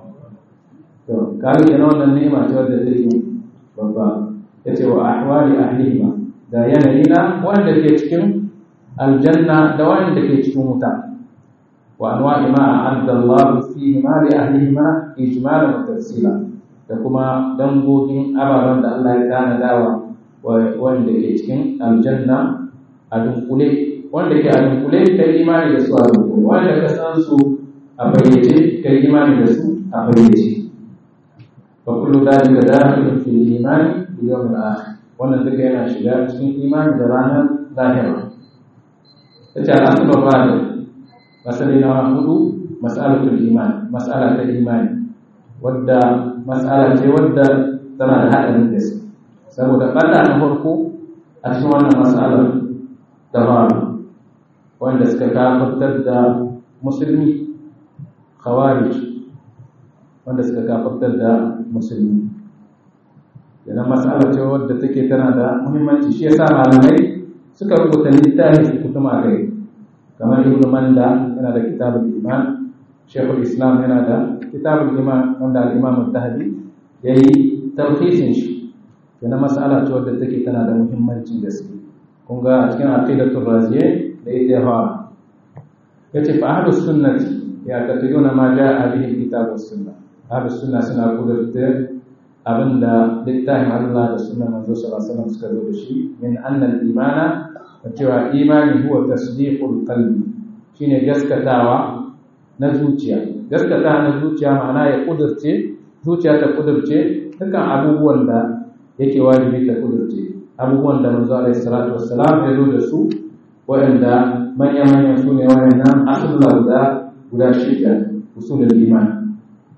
to kare ke na wannan nema ce wadda take babba ya ce wa ahwali ahlihima da yanayi na wanda ke cikin aljanna da wanda ke cikin wuta wa anwa'i ma a'adda Allah fihi ma li ahlihima ijmalan wa tafsila da kuma dangogin ababen da Allah ya tanadawa wanda ke cikin aljanna a dunkule wanda ke a dunkule ka yi imani da su a dunkule wanda ka san su a bayyace ka yi imani da su a bayyace fa kullu dalika dakhilun fi imani bi yawm al-akhir wannan duka yana shiga cikin imani da ranar lahira tace al-aslu ba'da masali na hudu mas'alatul iman mas'ala ta imani wadda mas'ala ce wadda tana da haɗarin gaske saboda ɓata na farko a cikin wannan mas'alar da faru wanda suka kafartar da musulmi khawarij wanda suka kafartar da musulmi yana mas'ala ce wadda take tana da muhimmanci shi yasa malamai suka rubuta littafi su kutuma kai kamar ibn manda yana da kitabul iman shekul islam yana da kitabul iman wanda al-imam al-zahabi yayi tarhisin shi yana mas'ala ce wadda take tana da muhimmancin gaske kun ga a cikin aqidatul raziye da ita ya fara yace fa ahlus sunnati ya katiduna ma jaa bihi kitab was sunna ahlus sunna suna kudurta abinda littafin Allah da sunnar manzo sallallahu alaihi wasallam suka zo da shi min anna al-imana cewa imani huwa tasdiqul qalbi shine gaskatawa na zuciya gaskata na zuciya ma'ana ya kudurce zuciya ta kudurce dukkan abubuwan da yake wajibi ta kudurce abubuwan da manzo alaihi salatu wassalam ya zo da su waɗanda manya-manya su ne waɗannan asulla guda guda shida usulul iman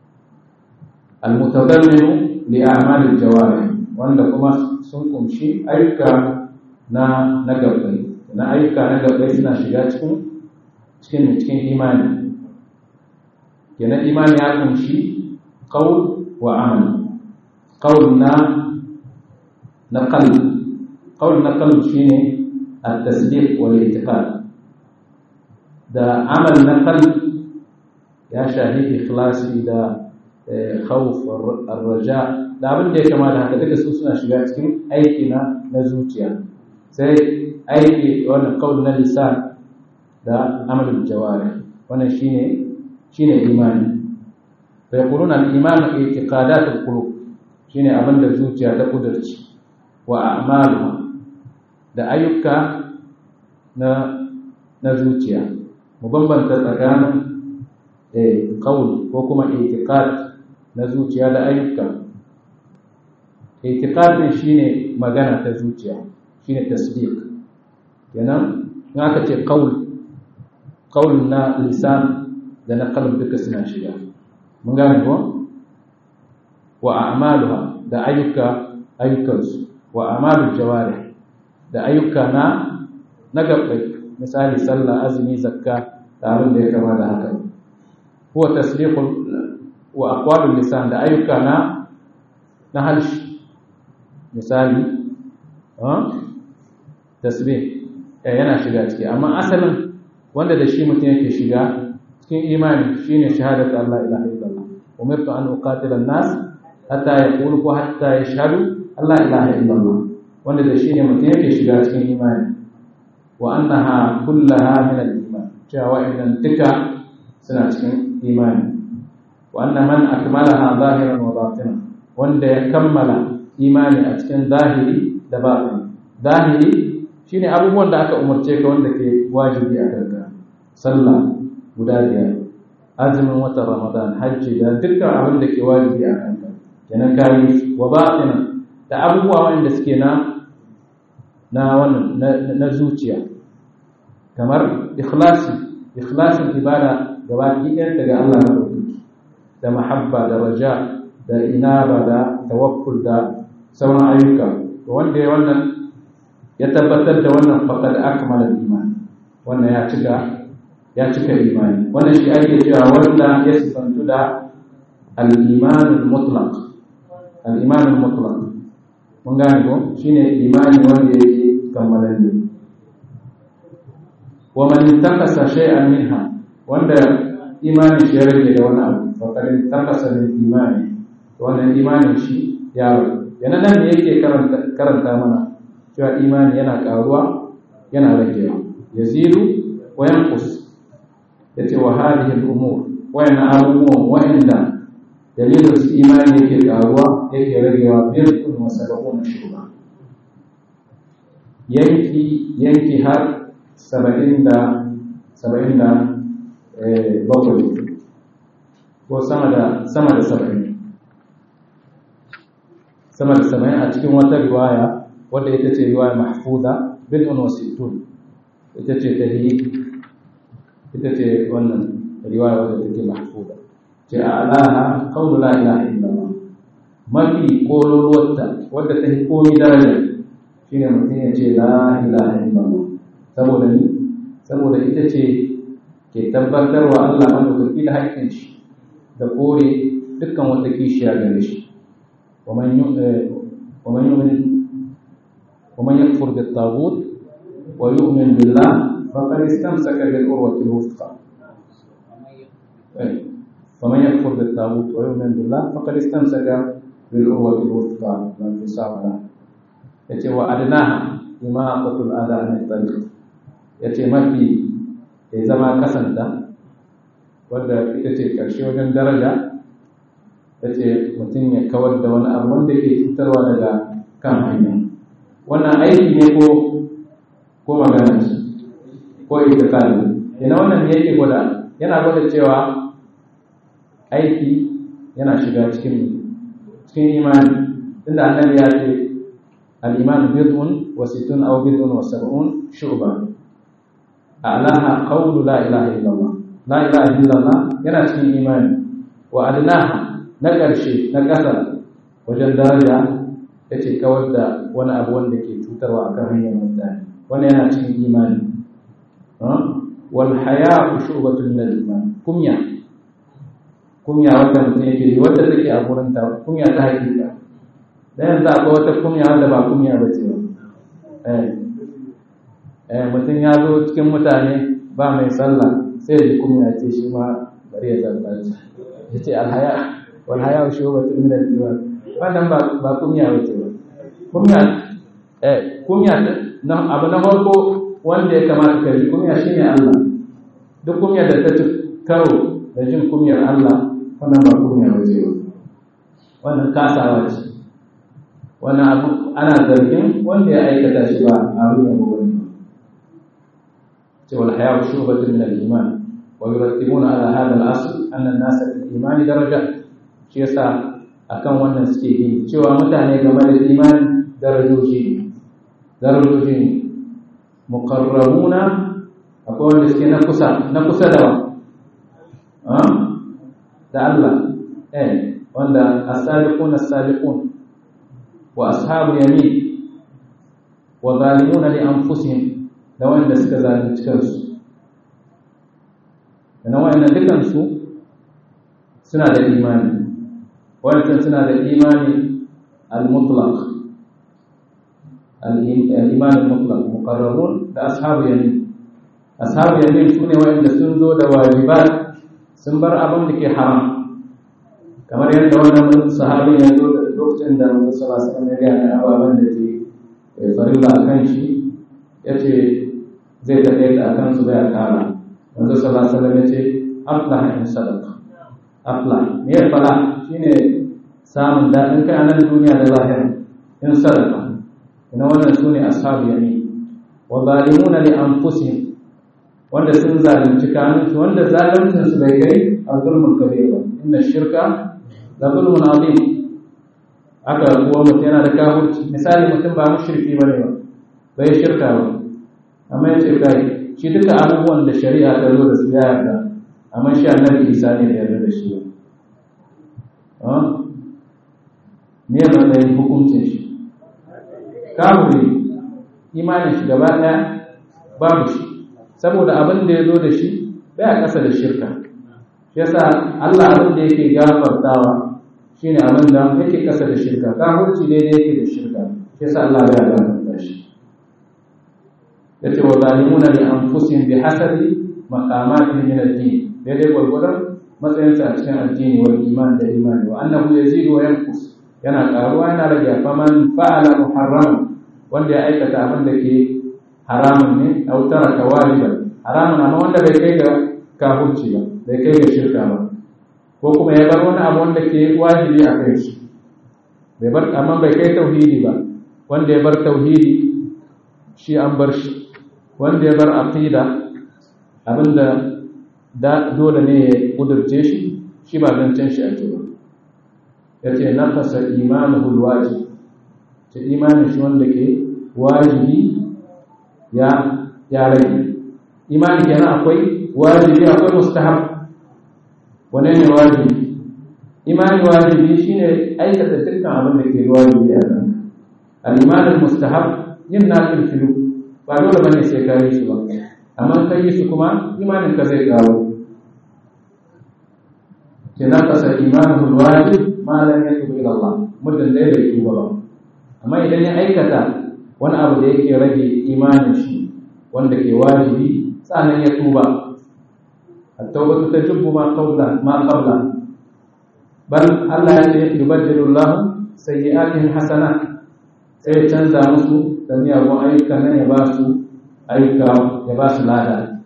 al-mutadamminu li a'malil jawarih wanda kuma sun kumshi ayyuka na na gabbai na ayyuka na gabbai suna shiga cikin cikin cikin imani kenan imani ya kunshi qaul wa amal qaul na na qalb qaul na qalb shine at-tasdiq wal i'tiqad da amal na qalb ya shahi ikhlasi da khawf ar-raja da abin da ya kama da haka duka su suna shiga cikin aiki na na zuciya sai aiki wannan qaul na lisan da amalul jawari wannan shine shine imani fa yaquluna al-iman i'tiqadat al-qulub shine abin da zuciya ta kudurci wa a'maluha da ayyuka na na zuciya mu bambanta tsakanin eh qaul ko kuma i'tiqad na zuciya da ayyuka i'tiqad din shine magana ta zuciya shine tasdiq kenan in aka ce qaul qaul na lisan da na qalb duka suna shiga mun gane ko wa a'maluha da ayyuka ayyukansu wa a'malul jawarih da ayyuka na na gabbai misali sallah azumi zakka da abin da ya kama da haka huwa tasdiqul wa aqwalul lisan da ayyuka na na halshi misali ha tasbih eh yana shiga ciki amma asalin wanda da shi mutum yake shiga cikin imani shine shahadatu Allah ilaha illallah umirtu an uqatila an-nas hatta yaqulu ko hatta yashhadu Allah ilaha illallah wanda da shi ne mutum yake shiga cikin imani wa annaha kullaha min al-iman cewa idan duka suna cikin imani wa anna man akmalaha zahiran wa batinan wanda ya kammala imani a cikin zahiri da batin zahiri shine abubuwan da aka umarce ka wanda ke wajibi a kanka sallah guda biyar azumin watan ramadan hajji da dukkan abin da ke wajibi a kanka kenan kayi wa batinan da abubuwa wanda suke na na wannan na zuciya kamar ikhlasi ikhlasin ibada gaba ɗaya daga Allah na ɗauki da mahabba da raja da inaba da tawakkul da sauran ayyuka wanda ya wannan ya tabbatar da wannan faqad akmala iman wannan ya cika ya cika imani wannan shi ake cewa wanda ya sifantu da al-iman al-mutlaq al-iman al-mutlaq mun gane ko shine imani wanda yake kammalalle wa man intaqasa shay'an minha wanda imani shi ya rage da wani abu fa kad intaqasa min imani wannan imanin shi ya rage yana nan ne yake karanta karanta mana cewa imani yana karuwa yana ragewa yazidu wa yanqus yace wa hadhihi al-umur wa yana abubuwan wa'inda dalilin su imani yake karuwa yake ragewa birkun wa sab'una shuba yanki yanki har saba'in da saba'in da bakwai ko sama da sama da saba'in sama da saba'in a cikin wata riwaya wadda ita ce riwaya mahfuza bid'un wa sittun ita ce ta ita ce wannan riwaya wadda take mahfuza ce a alaha qawlu la ilaha illallah mafi kololuwarta wadda ta yi komi daraja shine mutum ya ce la ilaha illallah saboda ni saboda ita ce ke tabbatar wa Allah madaukaki da haƙƙin shi da kore dukkan wata kishiya gare shi wa man yu'min wa man yakfur bit taghut wa yu'min billah faqad istamsaka bil urwati al wuthqa ومن يكفر بالطاغوت ويؤمن بالله فقد استمسك بالعروة الوثقى لا انفصام لها yace wa adnaha imaqatul adha an tariq yace mafi ya zama kasanta wanda ita ce karshe wajen daraja yace mutum ya kawar da wani abu wanda yake cutarwa daga kan hanya wannan aiki ne ko ko magana ce ko itikadi ina wannan ne yake gwada yana gwada cewa aiki yana shiga cikin cikin imani tunda annabi ya ce al-iman bid'un wa sittun aw bid'un wa sab'un shu'ba a'laha qawlu la ilaha illallah la ilaha illallah yana cikin imani wa adnaha na ƙarshe na ƙasa wajen daraja yace kawar da wani abu wanda ke cutarwa akan hanyar mutane wannan yana cikin imani wal haya'u shu'batun min al-iman kumya kunya wanda mutum yake yi wadda take a gurin ta kunya ta hakika da yanzu akwai wata kunya wanda ba kunya ba ce ba eh mutum ya zo cikin mutane ba mai sallah sai ya ji kunya ce shi ma bari ya zalla ya ce alhaya wal haya shi wa min al iman wannan ba ba kunya ba ce ba kunya eh kunya na abu na farko wanda ya kamata ka yi kunya shine Allah duk kunya da ta ci karo da jin kumyar Allah wannan ba kumya ba zai ba wannan kasawa ce wannan abu ana zargin wanda ya aikata shi ba a ruwan wani ce wal hayatu shubatun min al-iman wa yurattibuna ala hadha al-asl anna an-nasa fil iman daraja shi yasa akan wannan suke yi cewa mutane game da imani darajoji ne darajoji ne muqarrabuna akwai wanda suke na kusa na kusa da wa da Allah eh wanda as-sabiqun as-sabiqun wa ashabu yamin wa zalimuna li anfusihim da wanda suka zalunci kansu da wa'annan dukan su suna da imani wannan suna da imani al-mutlaq al-iman al-mutlaq muqarrabun da ashabu yamin ashabu yamin sune wanda sun zo da wajibat sun bar abin da ke haram kamar yadda wannan sahabi ya zo da lokacin da Muhammad sallallahu alaihi wasallam ya ga ababen da ke farilla akan shi yace zai tafi da akan su bai kara Muhammad sallallahu alaihi wasallam yace aflah in sadaqa aflah me ya fara shine samun daɗin kai a nan duniya da lahira in sadaqa ina wannan sune ashabu yamin wa zalimuna li anfusihim wanda sun zalunci kanunsu wanda zaluncin su bai kai a zulmun kabir ba inna shirka la zulmun azim aka kuwa mutum yana da kafirci misali mutum ba mushriki bane ba bai shirka ba amma yace kai shi duka abubuwan da shari'a ta zo da su ya yarda amma shi annabi Isa ne da yarda da shi ba me matsayin hukuncin shi kafiri imanin shi gaba ɗaya babu shi saboda abin da ya zo da shi bai a ƙasa da shirka shi yasa Allah abin da yake gafartawa shine abin da yake ƙasa da shirka kafirci daidai yake da shirka shi yasa Allah bai gafarta shi yace wa zalimuna li anfusihim bi hasabi maqamatihim min ad-din daidai gwargwadon matsayinsa a cikin addini wal iman da imani wa annahu yazidu wa yanqus yana karuwa yana rage faman fa'ala muharram wanda ya aikata abin da ke haramun ne aw taraka wajiban haramun amma wanda bai kai ga kafirci ba bai kai ga shirka ba ko kuma ya bar wani abu wanda ke wajibi a kai shi bai bar amma bai kai tauhidi ba wanda ya bar tauhidi shi an bar shi wanda ya bar aqida abinda da dole ne ya kudurce shi shi ba zancen shi ake ba ya ce nafasa imanuhul wajib ce imanin shi wanda ke wajibi ya ya rage imani kenan akwai wajibi akwai mustahab wane ne wajibi imani wajibi shine aikata dukkan abin da ke wajibi a nan al-imanin mustahab yin nafil filu ba dole bane sai ka yi shi ba amma kai yi shi kuma imanin ka zai kawo ke nafasa imanuhul wajib ma lam yatub ila Allah muddin da bai tuba ba amma idan ya aikata wani abu da yake rage imanin shi wanda ke wajibi sanan ya tuba at-tawbatu tajubbu ma qabla ma qabla bal Allah ya ce yubaddilu Allah sayyi'atihim hasanat sai ya canza musu da miyagun ayyuka nan ya ba su ayyuka ya ba su lada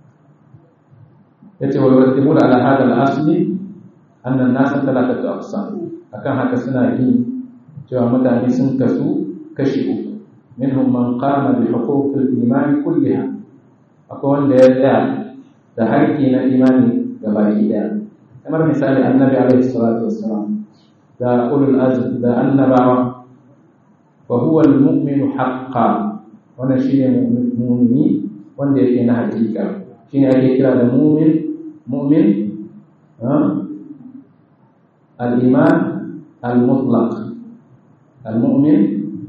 yace wa yurattibuna ala hada al-asli anna an-nasa thalathatu aqsam akan haka suna yi cewa mutane sun kasu kashi uku minhum man qama bi huquqil iman kulliha akwai wanda ya tsaya da haƙƙi na imani ga baki daya kamar misali annabi alaihi salatu wassalam da ulul azm da annabawa wa huwa al-mu'minu haqqan wannan shine mu'mini wanda yake na hakika shine ake kira da mu'min mu'min al-iman al-mutlaq al-mu'min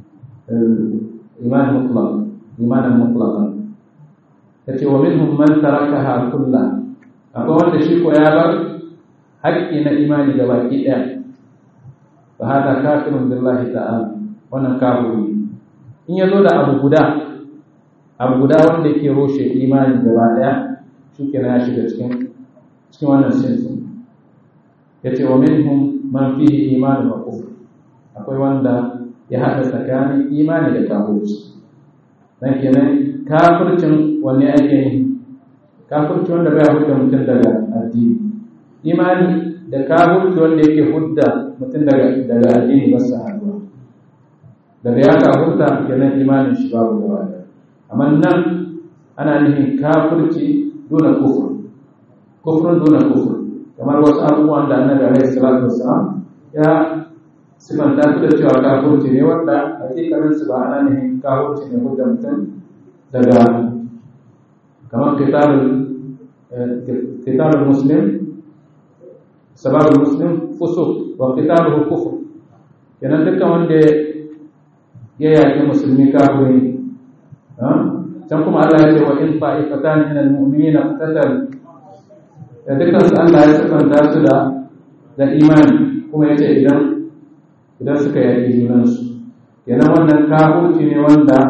iman mutlaq iman mutlaq yace wa minhum man tarakaha kullah akwai wanda shi ko ya bar haƙƙi na imani da baki ɗaya fa hada kafirun billahi ta'ala wannan kafiri in ya zo da abu guda abu guda wanda ke roshe imani gaba ɗaya shi kenan ya shiga cikin cikin wannan sinsin ya ce wa minhum man fihi imani wa kufr akwai wanda ya haɗa tsakanin imani da kafirci dan kenan kafircin wanne ake yi kafirci wanda bai hukunta mutum daga addini imani da kafirci wanda yake hudda mutum daga daga addini ba su haduwa daga ya kafurta kenan imanin shi babu gaba da amma nan ana nufin kafirci duna kufur kufrun duna kufur kamar wasu abubuwan da annabi alaihi salatu wassalam ya sifanta su da cewa kafirci ne wanda hakikanin su ba ana nufin kafirci ne hudda mutum daga kamar kitabul kitabul muslim sababul muslim fusuq wa kitabuhu kufur kenan dukkan wanda ya yaƙi musulmi kafiri can kuma Allah ya ce wa in fa'ifatan min al-mu'minina qatatal da dukkan su Allah ya sifanta su da da imani kuma ya ce idan idan suka yaƙi junan su kenan wannan kafirci ne wanda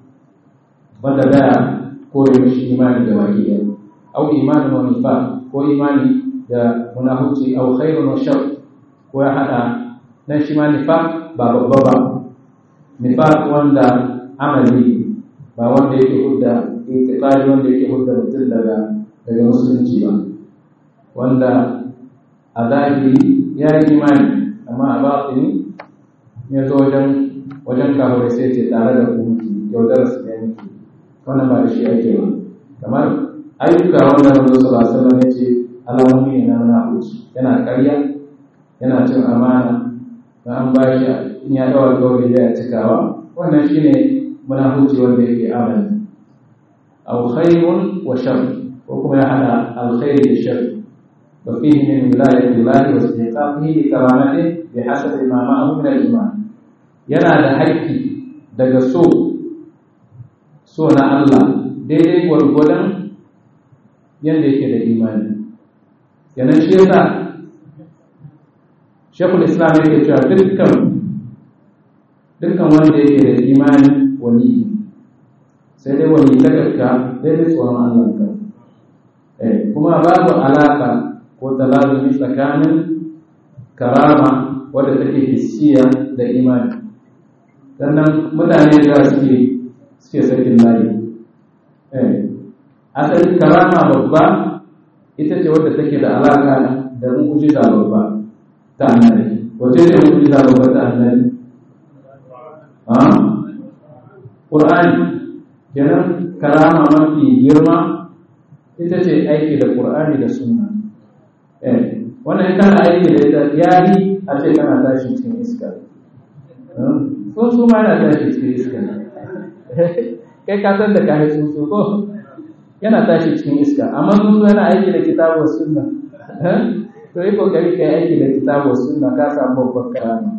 wanda daya kore mishi imani da baki ɗaya au imani wa nifaq ko imani da munafici au khairun wa shar ko ya hada nan shi ma nifaq ba babba ba nifaq wanda amali ba wanda yake hudda itikadi wanda yake hudda mutum daga daga musulunci ba wanda a zahiri ya yi imani amma a batini ya zo wajen wajen kawai sai ce tare da ku yaudar su ne muke wannan ba da shi ake ba kamar ayyuka wanda manzo sallallahu alaihi wasallam ya ce alamomi ne na munafiki yana ƙarya yana cin amana da an ba shi in ya dawo alƙawari da ya cikawa wannan shine munafici wanda yake amana aw khairun wa shar ko kuma ya hada alkhairi da shar wa fihi min wilayati Allah wa istiqaqihi li karamatihi bi hasabi ma ma'ahu min al-iman yana da haƙƙi daga so so na Allah daidai gwargwadon yadda yake da imani yanan shi yasa shekul islam yake cewa dukkan dukkan wanda yake da imani wani sai dai wani ta gaska daidai tsoron Allah ka kuma babu alaka ko talazumi tsakanin karama wadda take hissiya da imani sannan mutane da suke suke sakin layi asali karama babba ita ce wadda take da alaka da mu'jiza babba ta annabi wace ce mu'jiza babba ta annabi ha qur'ani kenan karama mafi girma ita ce aiki da qur'ani da sunna eh wannan kana aiki da ita yayi a ce kana tashi cikin iska sun su ma yana tashi cikin iska kai ka san da kai sun so ko yana tashi cikin iska amma sun yana aiki da kitabu sunna to yi kokari kai aiki da kitabu sunna ka samu babban karama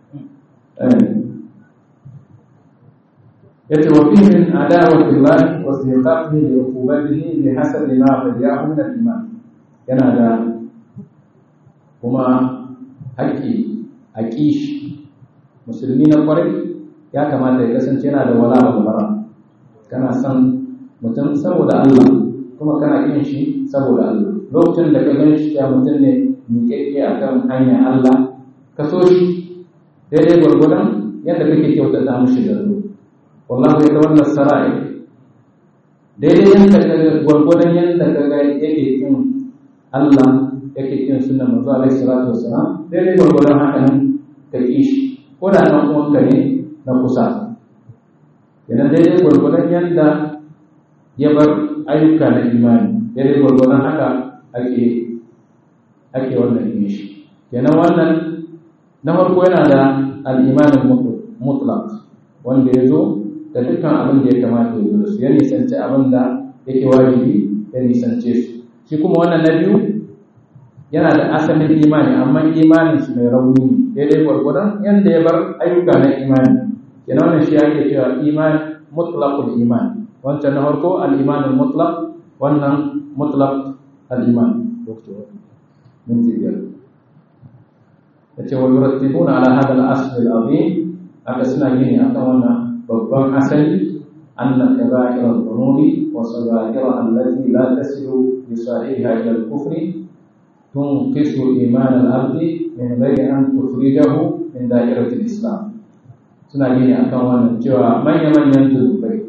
yace wa fihi min adawati Allah wa siqatihi li uqubatihi bi hasabi ma fadiyahu min al-iman yana da kuma haƙƙi a kishi musulmi na kwarai ya kamata ya kasance yana da wala balbara kana san mutum saboda Allah kuma kana kin shi saboda Allah lokacin da ka gan shi ya mutum ne miƙaƙƙe a kan hanyar Allah ka so shi daidai gwargwadon yadda kake kyautata mushi da zo wallahu ya wannan sara'i daidai yadda ka gwargwadon yadda ka ga yake kin Allah yake kin sunan manzo alaihi salatu wassalam daidai gwargwadon haka nan ka ki shi ko da nan uwanka ne na kusa idan daidai gwargwadon yadda ya bar ayyuka na imani daidai gwargwadon haka ake ake wannan yin shi kenan wannan na farko yana da al'imanin mutlaq wanda ya zo da dukkan abin da ya kamata ya zo da su ya nisanci abin da yake wajibi ya nisance su shi kuma wannan na biyu yana da asalin imani amma imanin shi mai rauni ne daidai gwargwadon yadda ya bar ayyuka na imani kenan wannan shi ake cewa iman mutlaqul iman wancan na farko al-iman mutlaq wannan mutlaq al-iman doktor mun ji biyar yace wa yurattibuna ala hada al-asl al-azim aka suna gini akan wannan babban asali anna kaba'ir al-dhunubi wa sagair allati la tasilu bi sahiha ila al-kufri tunqisu iman al-abdi min ghairi an tukhrijahu min da'irati al-islam suna gini akan wannan cewa manya-manyan zunubai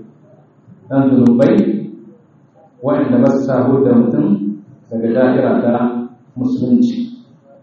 dan zunubai waɗanda ba su sahu da mutum daga da'ira ta musulunci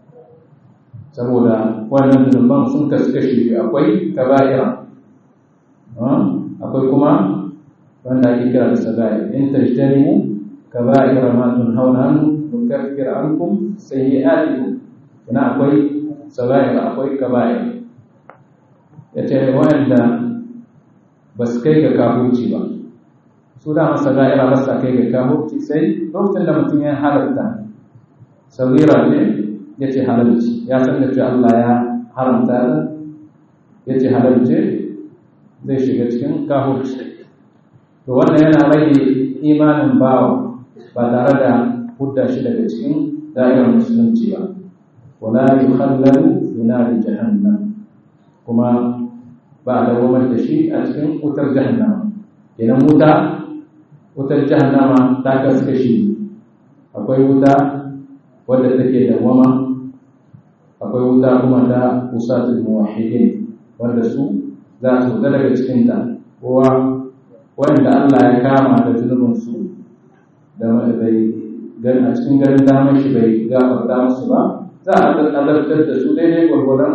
saboda wannan zunuban sun kasu kashi biyu akwai kaba'ira akwai kuma wanda ake kira da sagair in tajtanimu kaba'ira ma tunhauna anhu nukaffir ankum sayyi'atikum kana akwai sagair akwai kaba'ir yace wanda ba su kai ga kafirci ba su da masa da'ira ba sa kai ga kafirci sai lokacin da mutum ya halarta sagira ne ya ce halarci ya san da cewa Allah ya haramta da ya ce halarci zai shiga cikin kafirci to wannan yana rage imanin bawa ba tare da hudda shi daga cikin da'irar musulunci ba wala yukhallalu fi nari jahannam kuma ba a dawamar da shi a cikin wutar jahannama idan wuta wutar jahannama ta kasu kashi akwai wuta wadda take dawama akwai wuta kuma ta usatul muwahhidin wanda su za su fita daga cikin ta kowa wanda Allah ya kama da zunubin su da bai gan a cikin garin damar shi bai gafarta musu ba za a azabtar da su daidai gwargwaron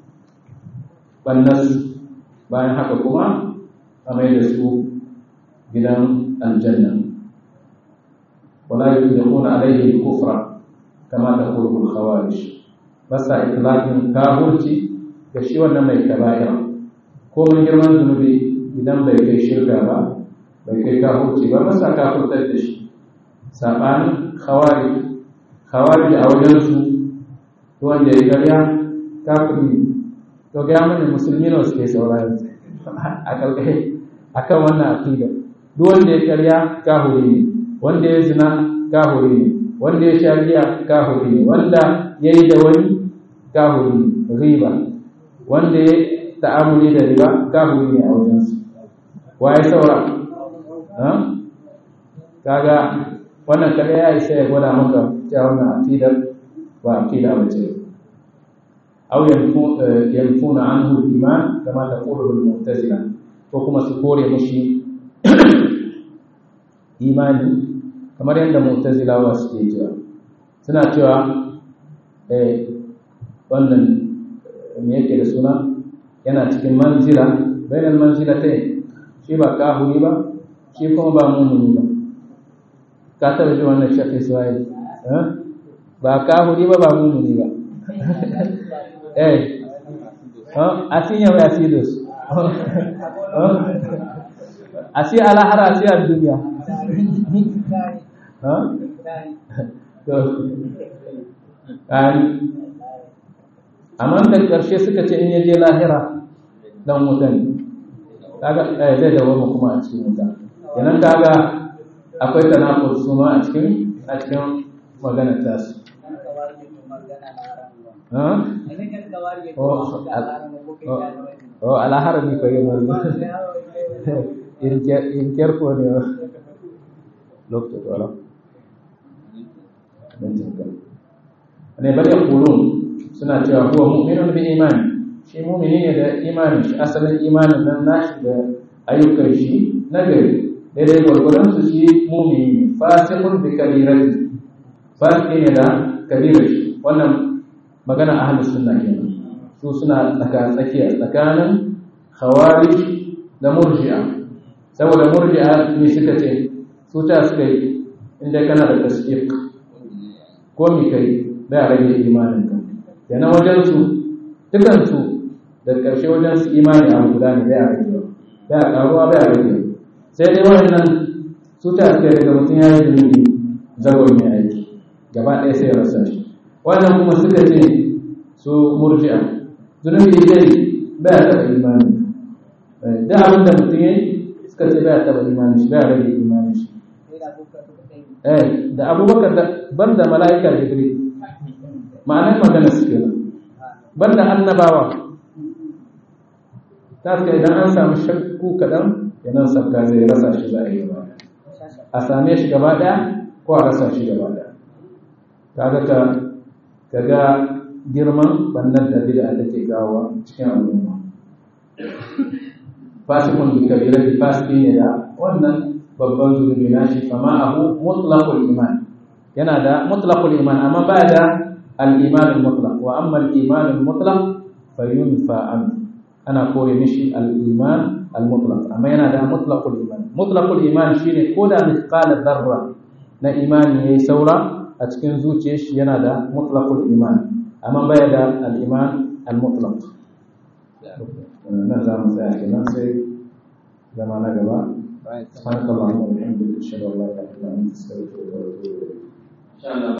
bannasu bayan haka kuma a mai da su gidan aljanna wala yudkhuluna alayhi kufra kama taqulu al-khawarij basa itlaqin kafirci ga shi wannan mai kaba'ira ko mun girman zunubi idan bai kai shirka ba bai kai kafirci ba basa kafirtar da shi sabanin khawarij khawarij a wajen su wanda ya karya kafiri to ga mana musulmi ne suke saurari a kalkai akan wannan aqida duk wanda ya karya kahuri ne wanda ya zina kahuri ne wanda ya sha giya kahuri ne wanda ya yi da wani kahuri ne riba wanda ya ta'amuli da riba kahuri ne a wajensu waye saura kaga wannan kada ya isa ya gwada maka cewa wannan aqidar ba aqida ba ce أو ينفون عنه الإيمان كما تقول المعتزلة وكما سكوري مشي إيماني kamar yadda mu'tazilawa suke cewa suna cewa eh wannan me yake da suna yana cikin manzila bainal manzilatai shi ba kahuri ba shi kuma ba mumini ba ka taba ji wannan shafi suwaye ba kahuri ba ba mumini ba eh assim é assim Deus assim ala hara assim a dunia amma da ƙarshe suka ce in yaje lahira dan wuta ne kaga eh zai dawo kuma a cikin wuta kenan kaga akwai tanakul su ma a cikin a cikin magana ta su oh ala harami ko yemo in kerko ne lokto wala ne bari yaqulun suna cewa huwa mu'minun bi imani shi mu'mini ne da imani shi asalin imanin nan nashi da ayyukan shi na gari daidai gwargwadon su shi mu'mini ne fasiqun bi kabirati fasiki ne da kabirar shi wannan magana ahlus sunna kenan su suna tsaka tsakiya tsakanin khawarij da murji'a saboda murji'a ne suka ce su ta suka yi inda kana da tasdiq ko mi kai da rage imanin ka yana wajen su dukan su da karshe wajen su imani a guda ne da rage da karuwa da rage sai dai wannan su ta suka daga mutum ya yi zunubi zagon ya aiki gaba ɗaya sai ya rasa shi wannan kuma suka ce su murji'a zunubi dai ba ya taɓa imani da abin da mutum ya yi suka ce ba ya taɓa imani shi ba ya rage imani shi eh da abubakar da ban da mala'ika jibril ma'anar magana su kenan ban da annabawa ta suka idan an samu shakku kaɗan yanan sabga zai rasa shi za a yi ba a same shi gaba ɗaya ko a rasa shi gaba ɗaya kaga ka kaga girman bannan da bid'a take kawo cikin al'umma fasikun bi kabira bi fasiki ne da wannan babban zunubi na shi fama abu mutlaqul iman yana da mutlaqul iman amma ba da al-iman al-mutlaq wa amma al-iman al-mutlaq fayunfa an ana kore mishi al-iman al-mutlaq amma yana da mutlaqul iman mutlaqul iman shine ko da mithqala dharra na imani yayi saura a cikin zuciyar shi yana da mutlaqul iman amma baya da al-iman al-mutlaq nan za mu tsaya kenan sai zama na gaba سبحانك اللهم وبحمدك اشهد ان لا اله الا انت استغفرك واتوب اليك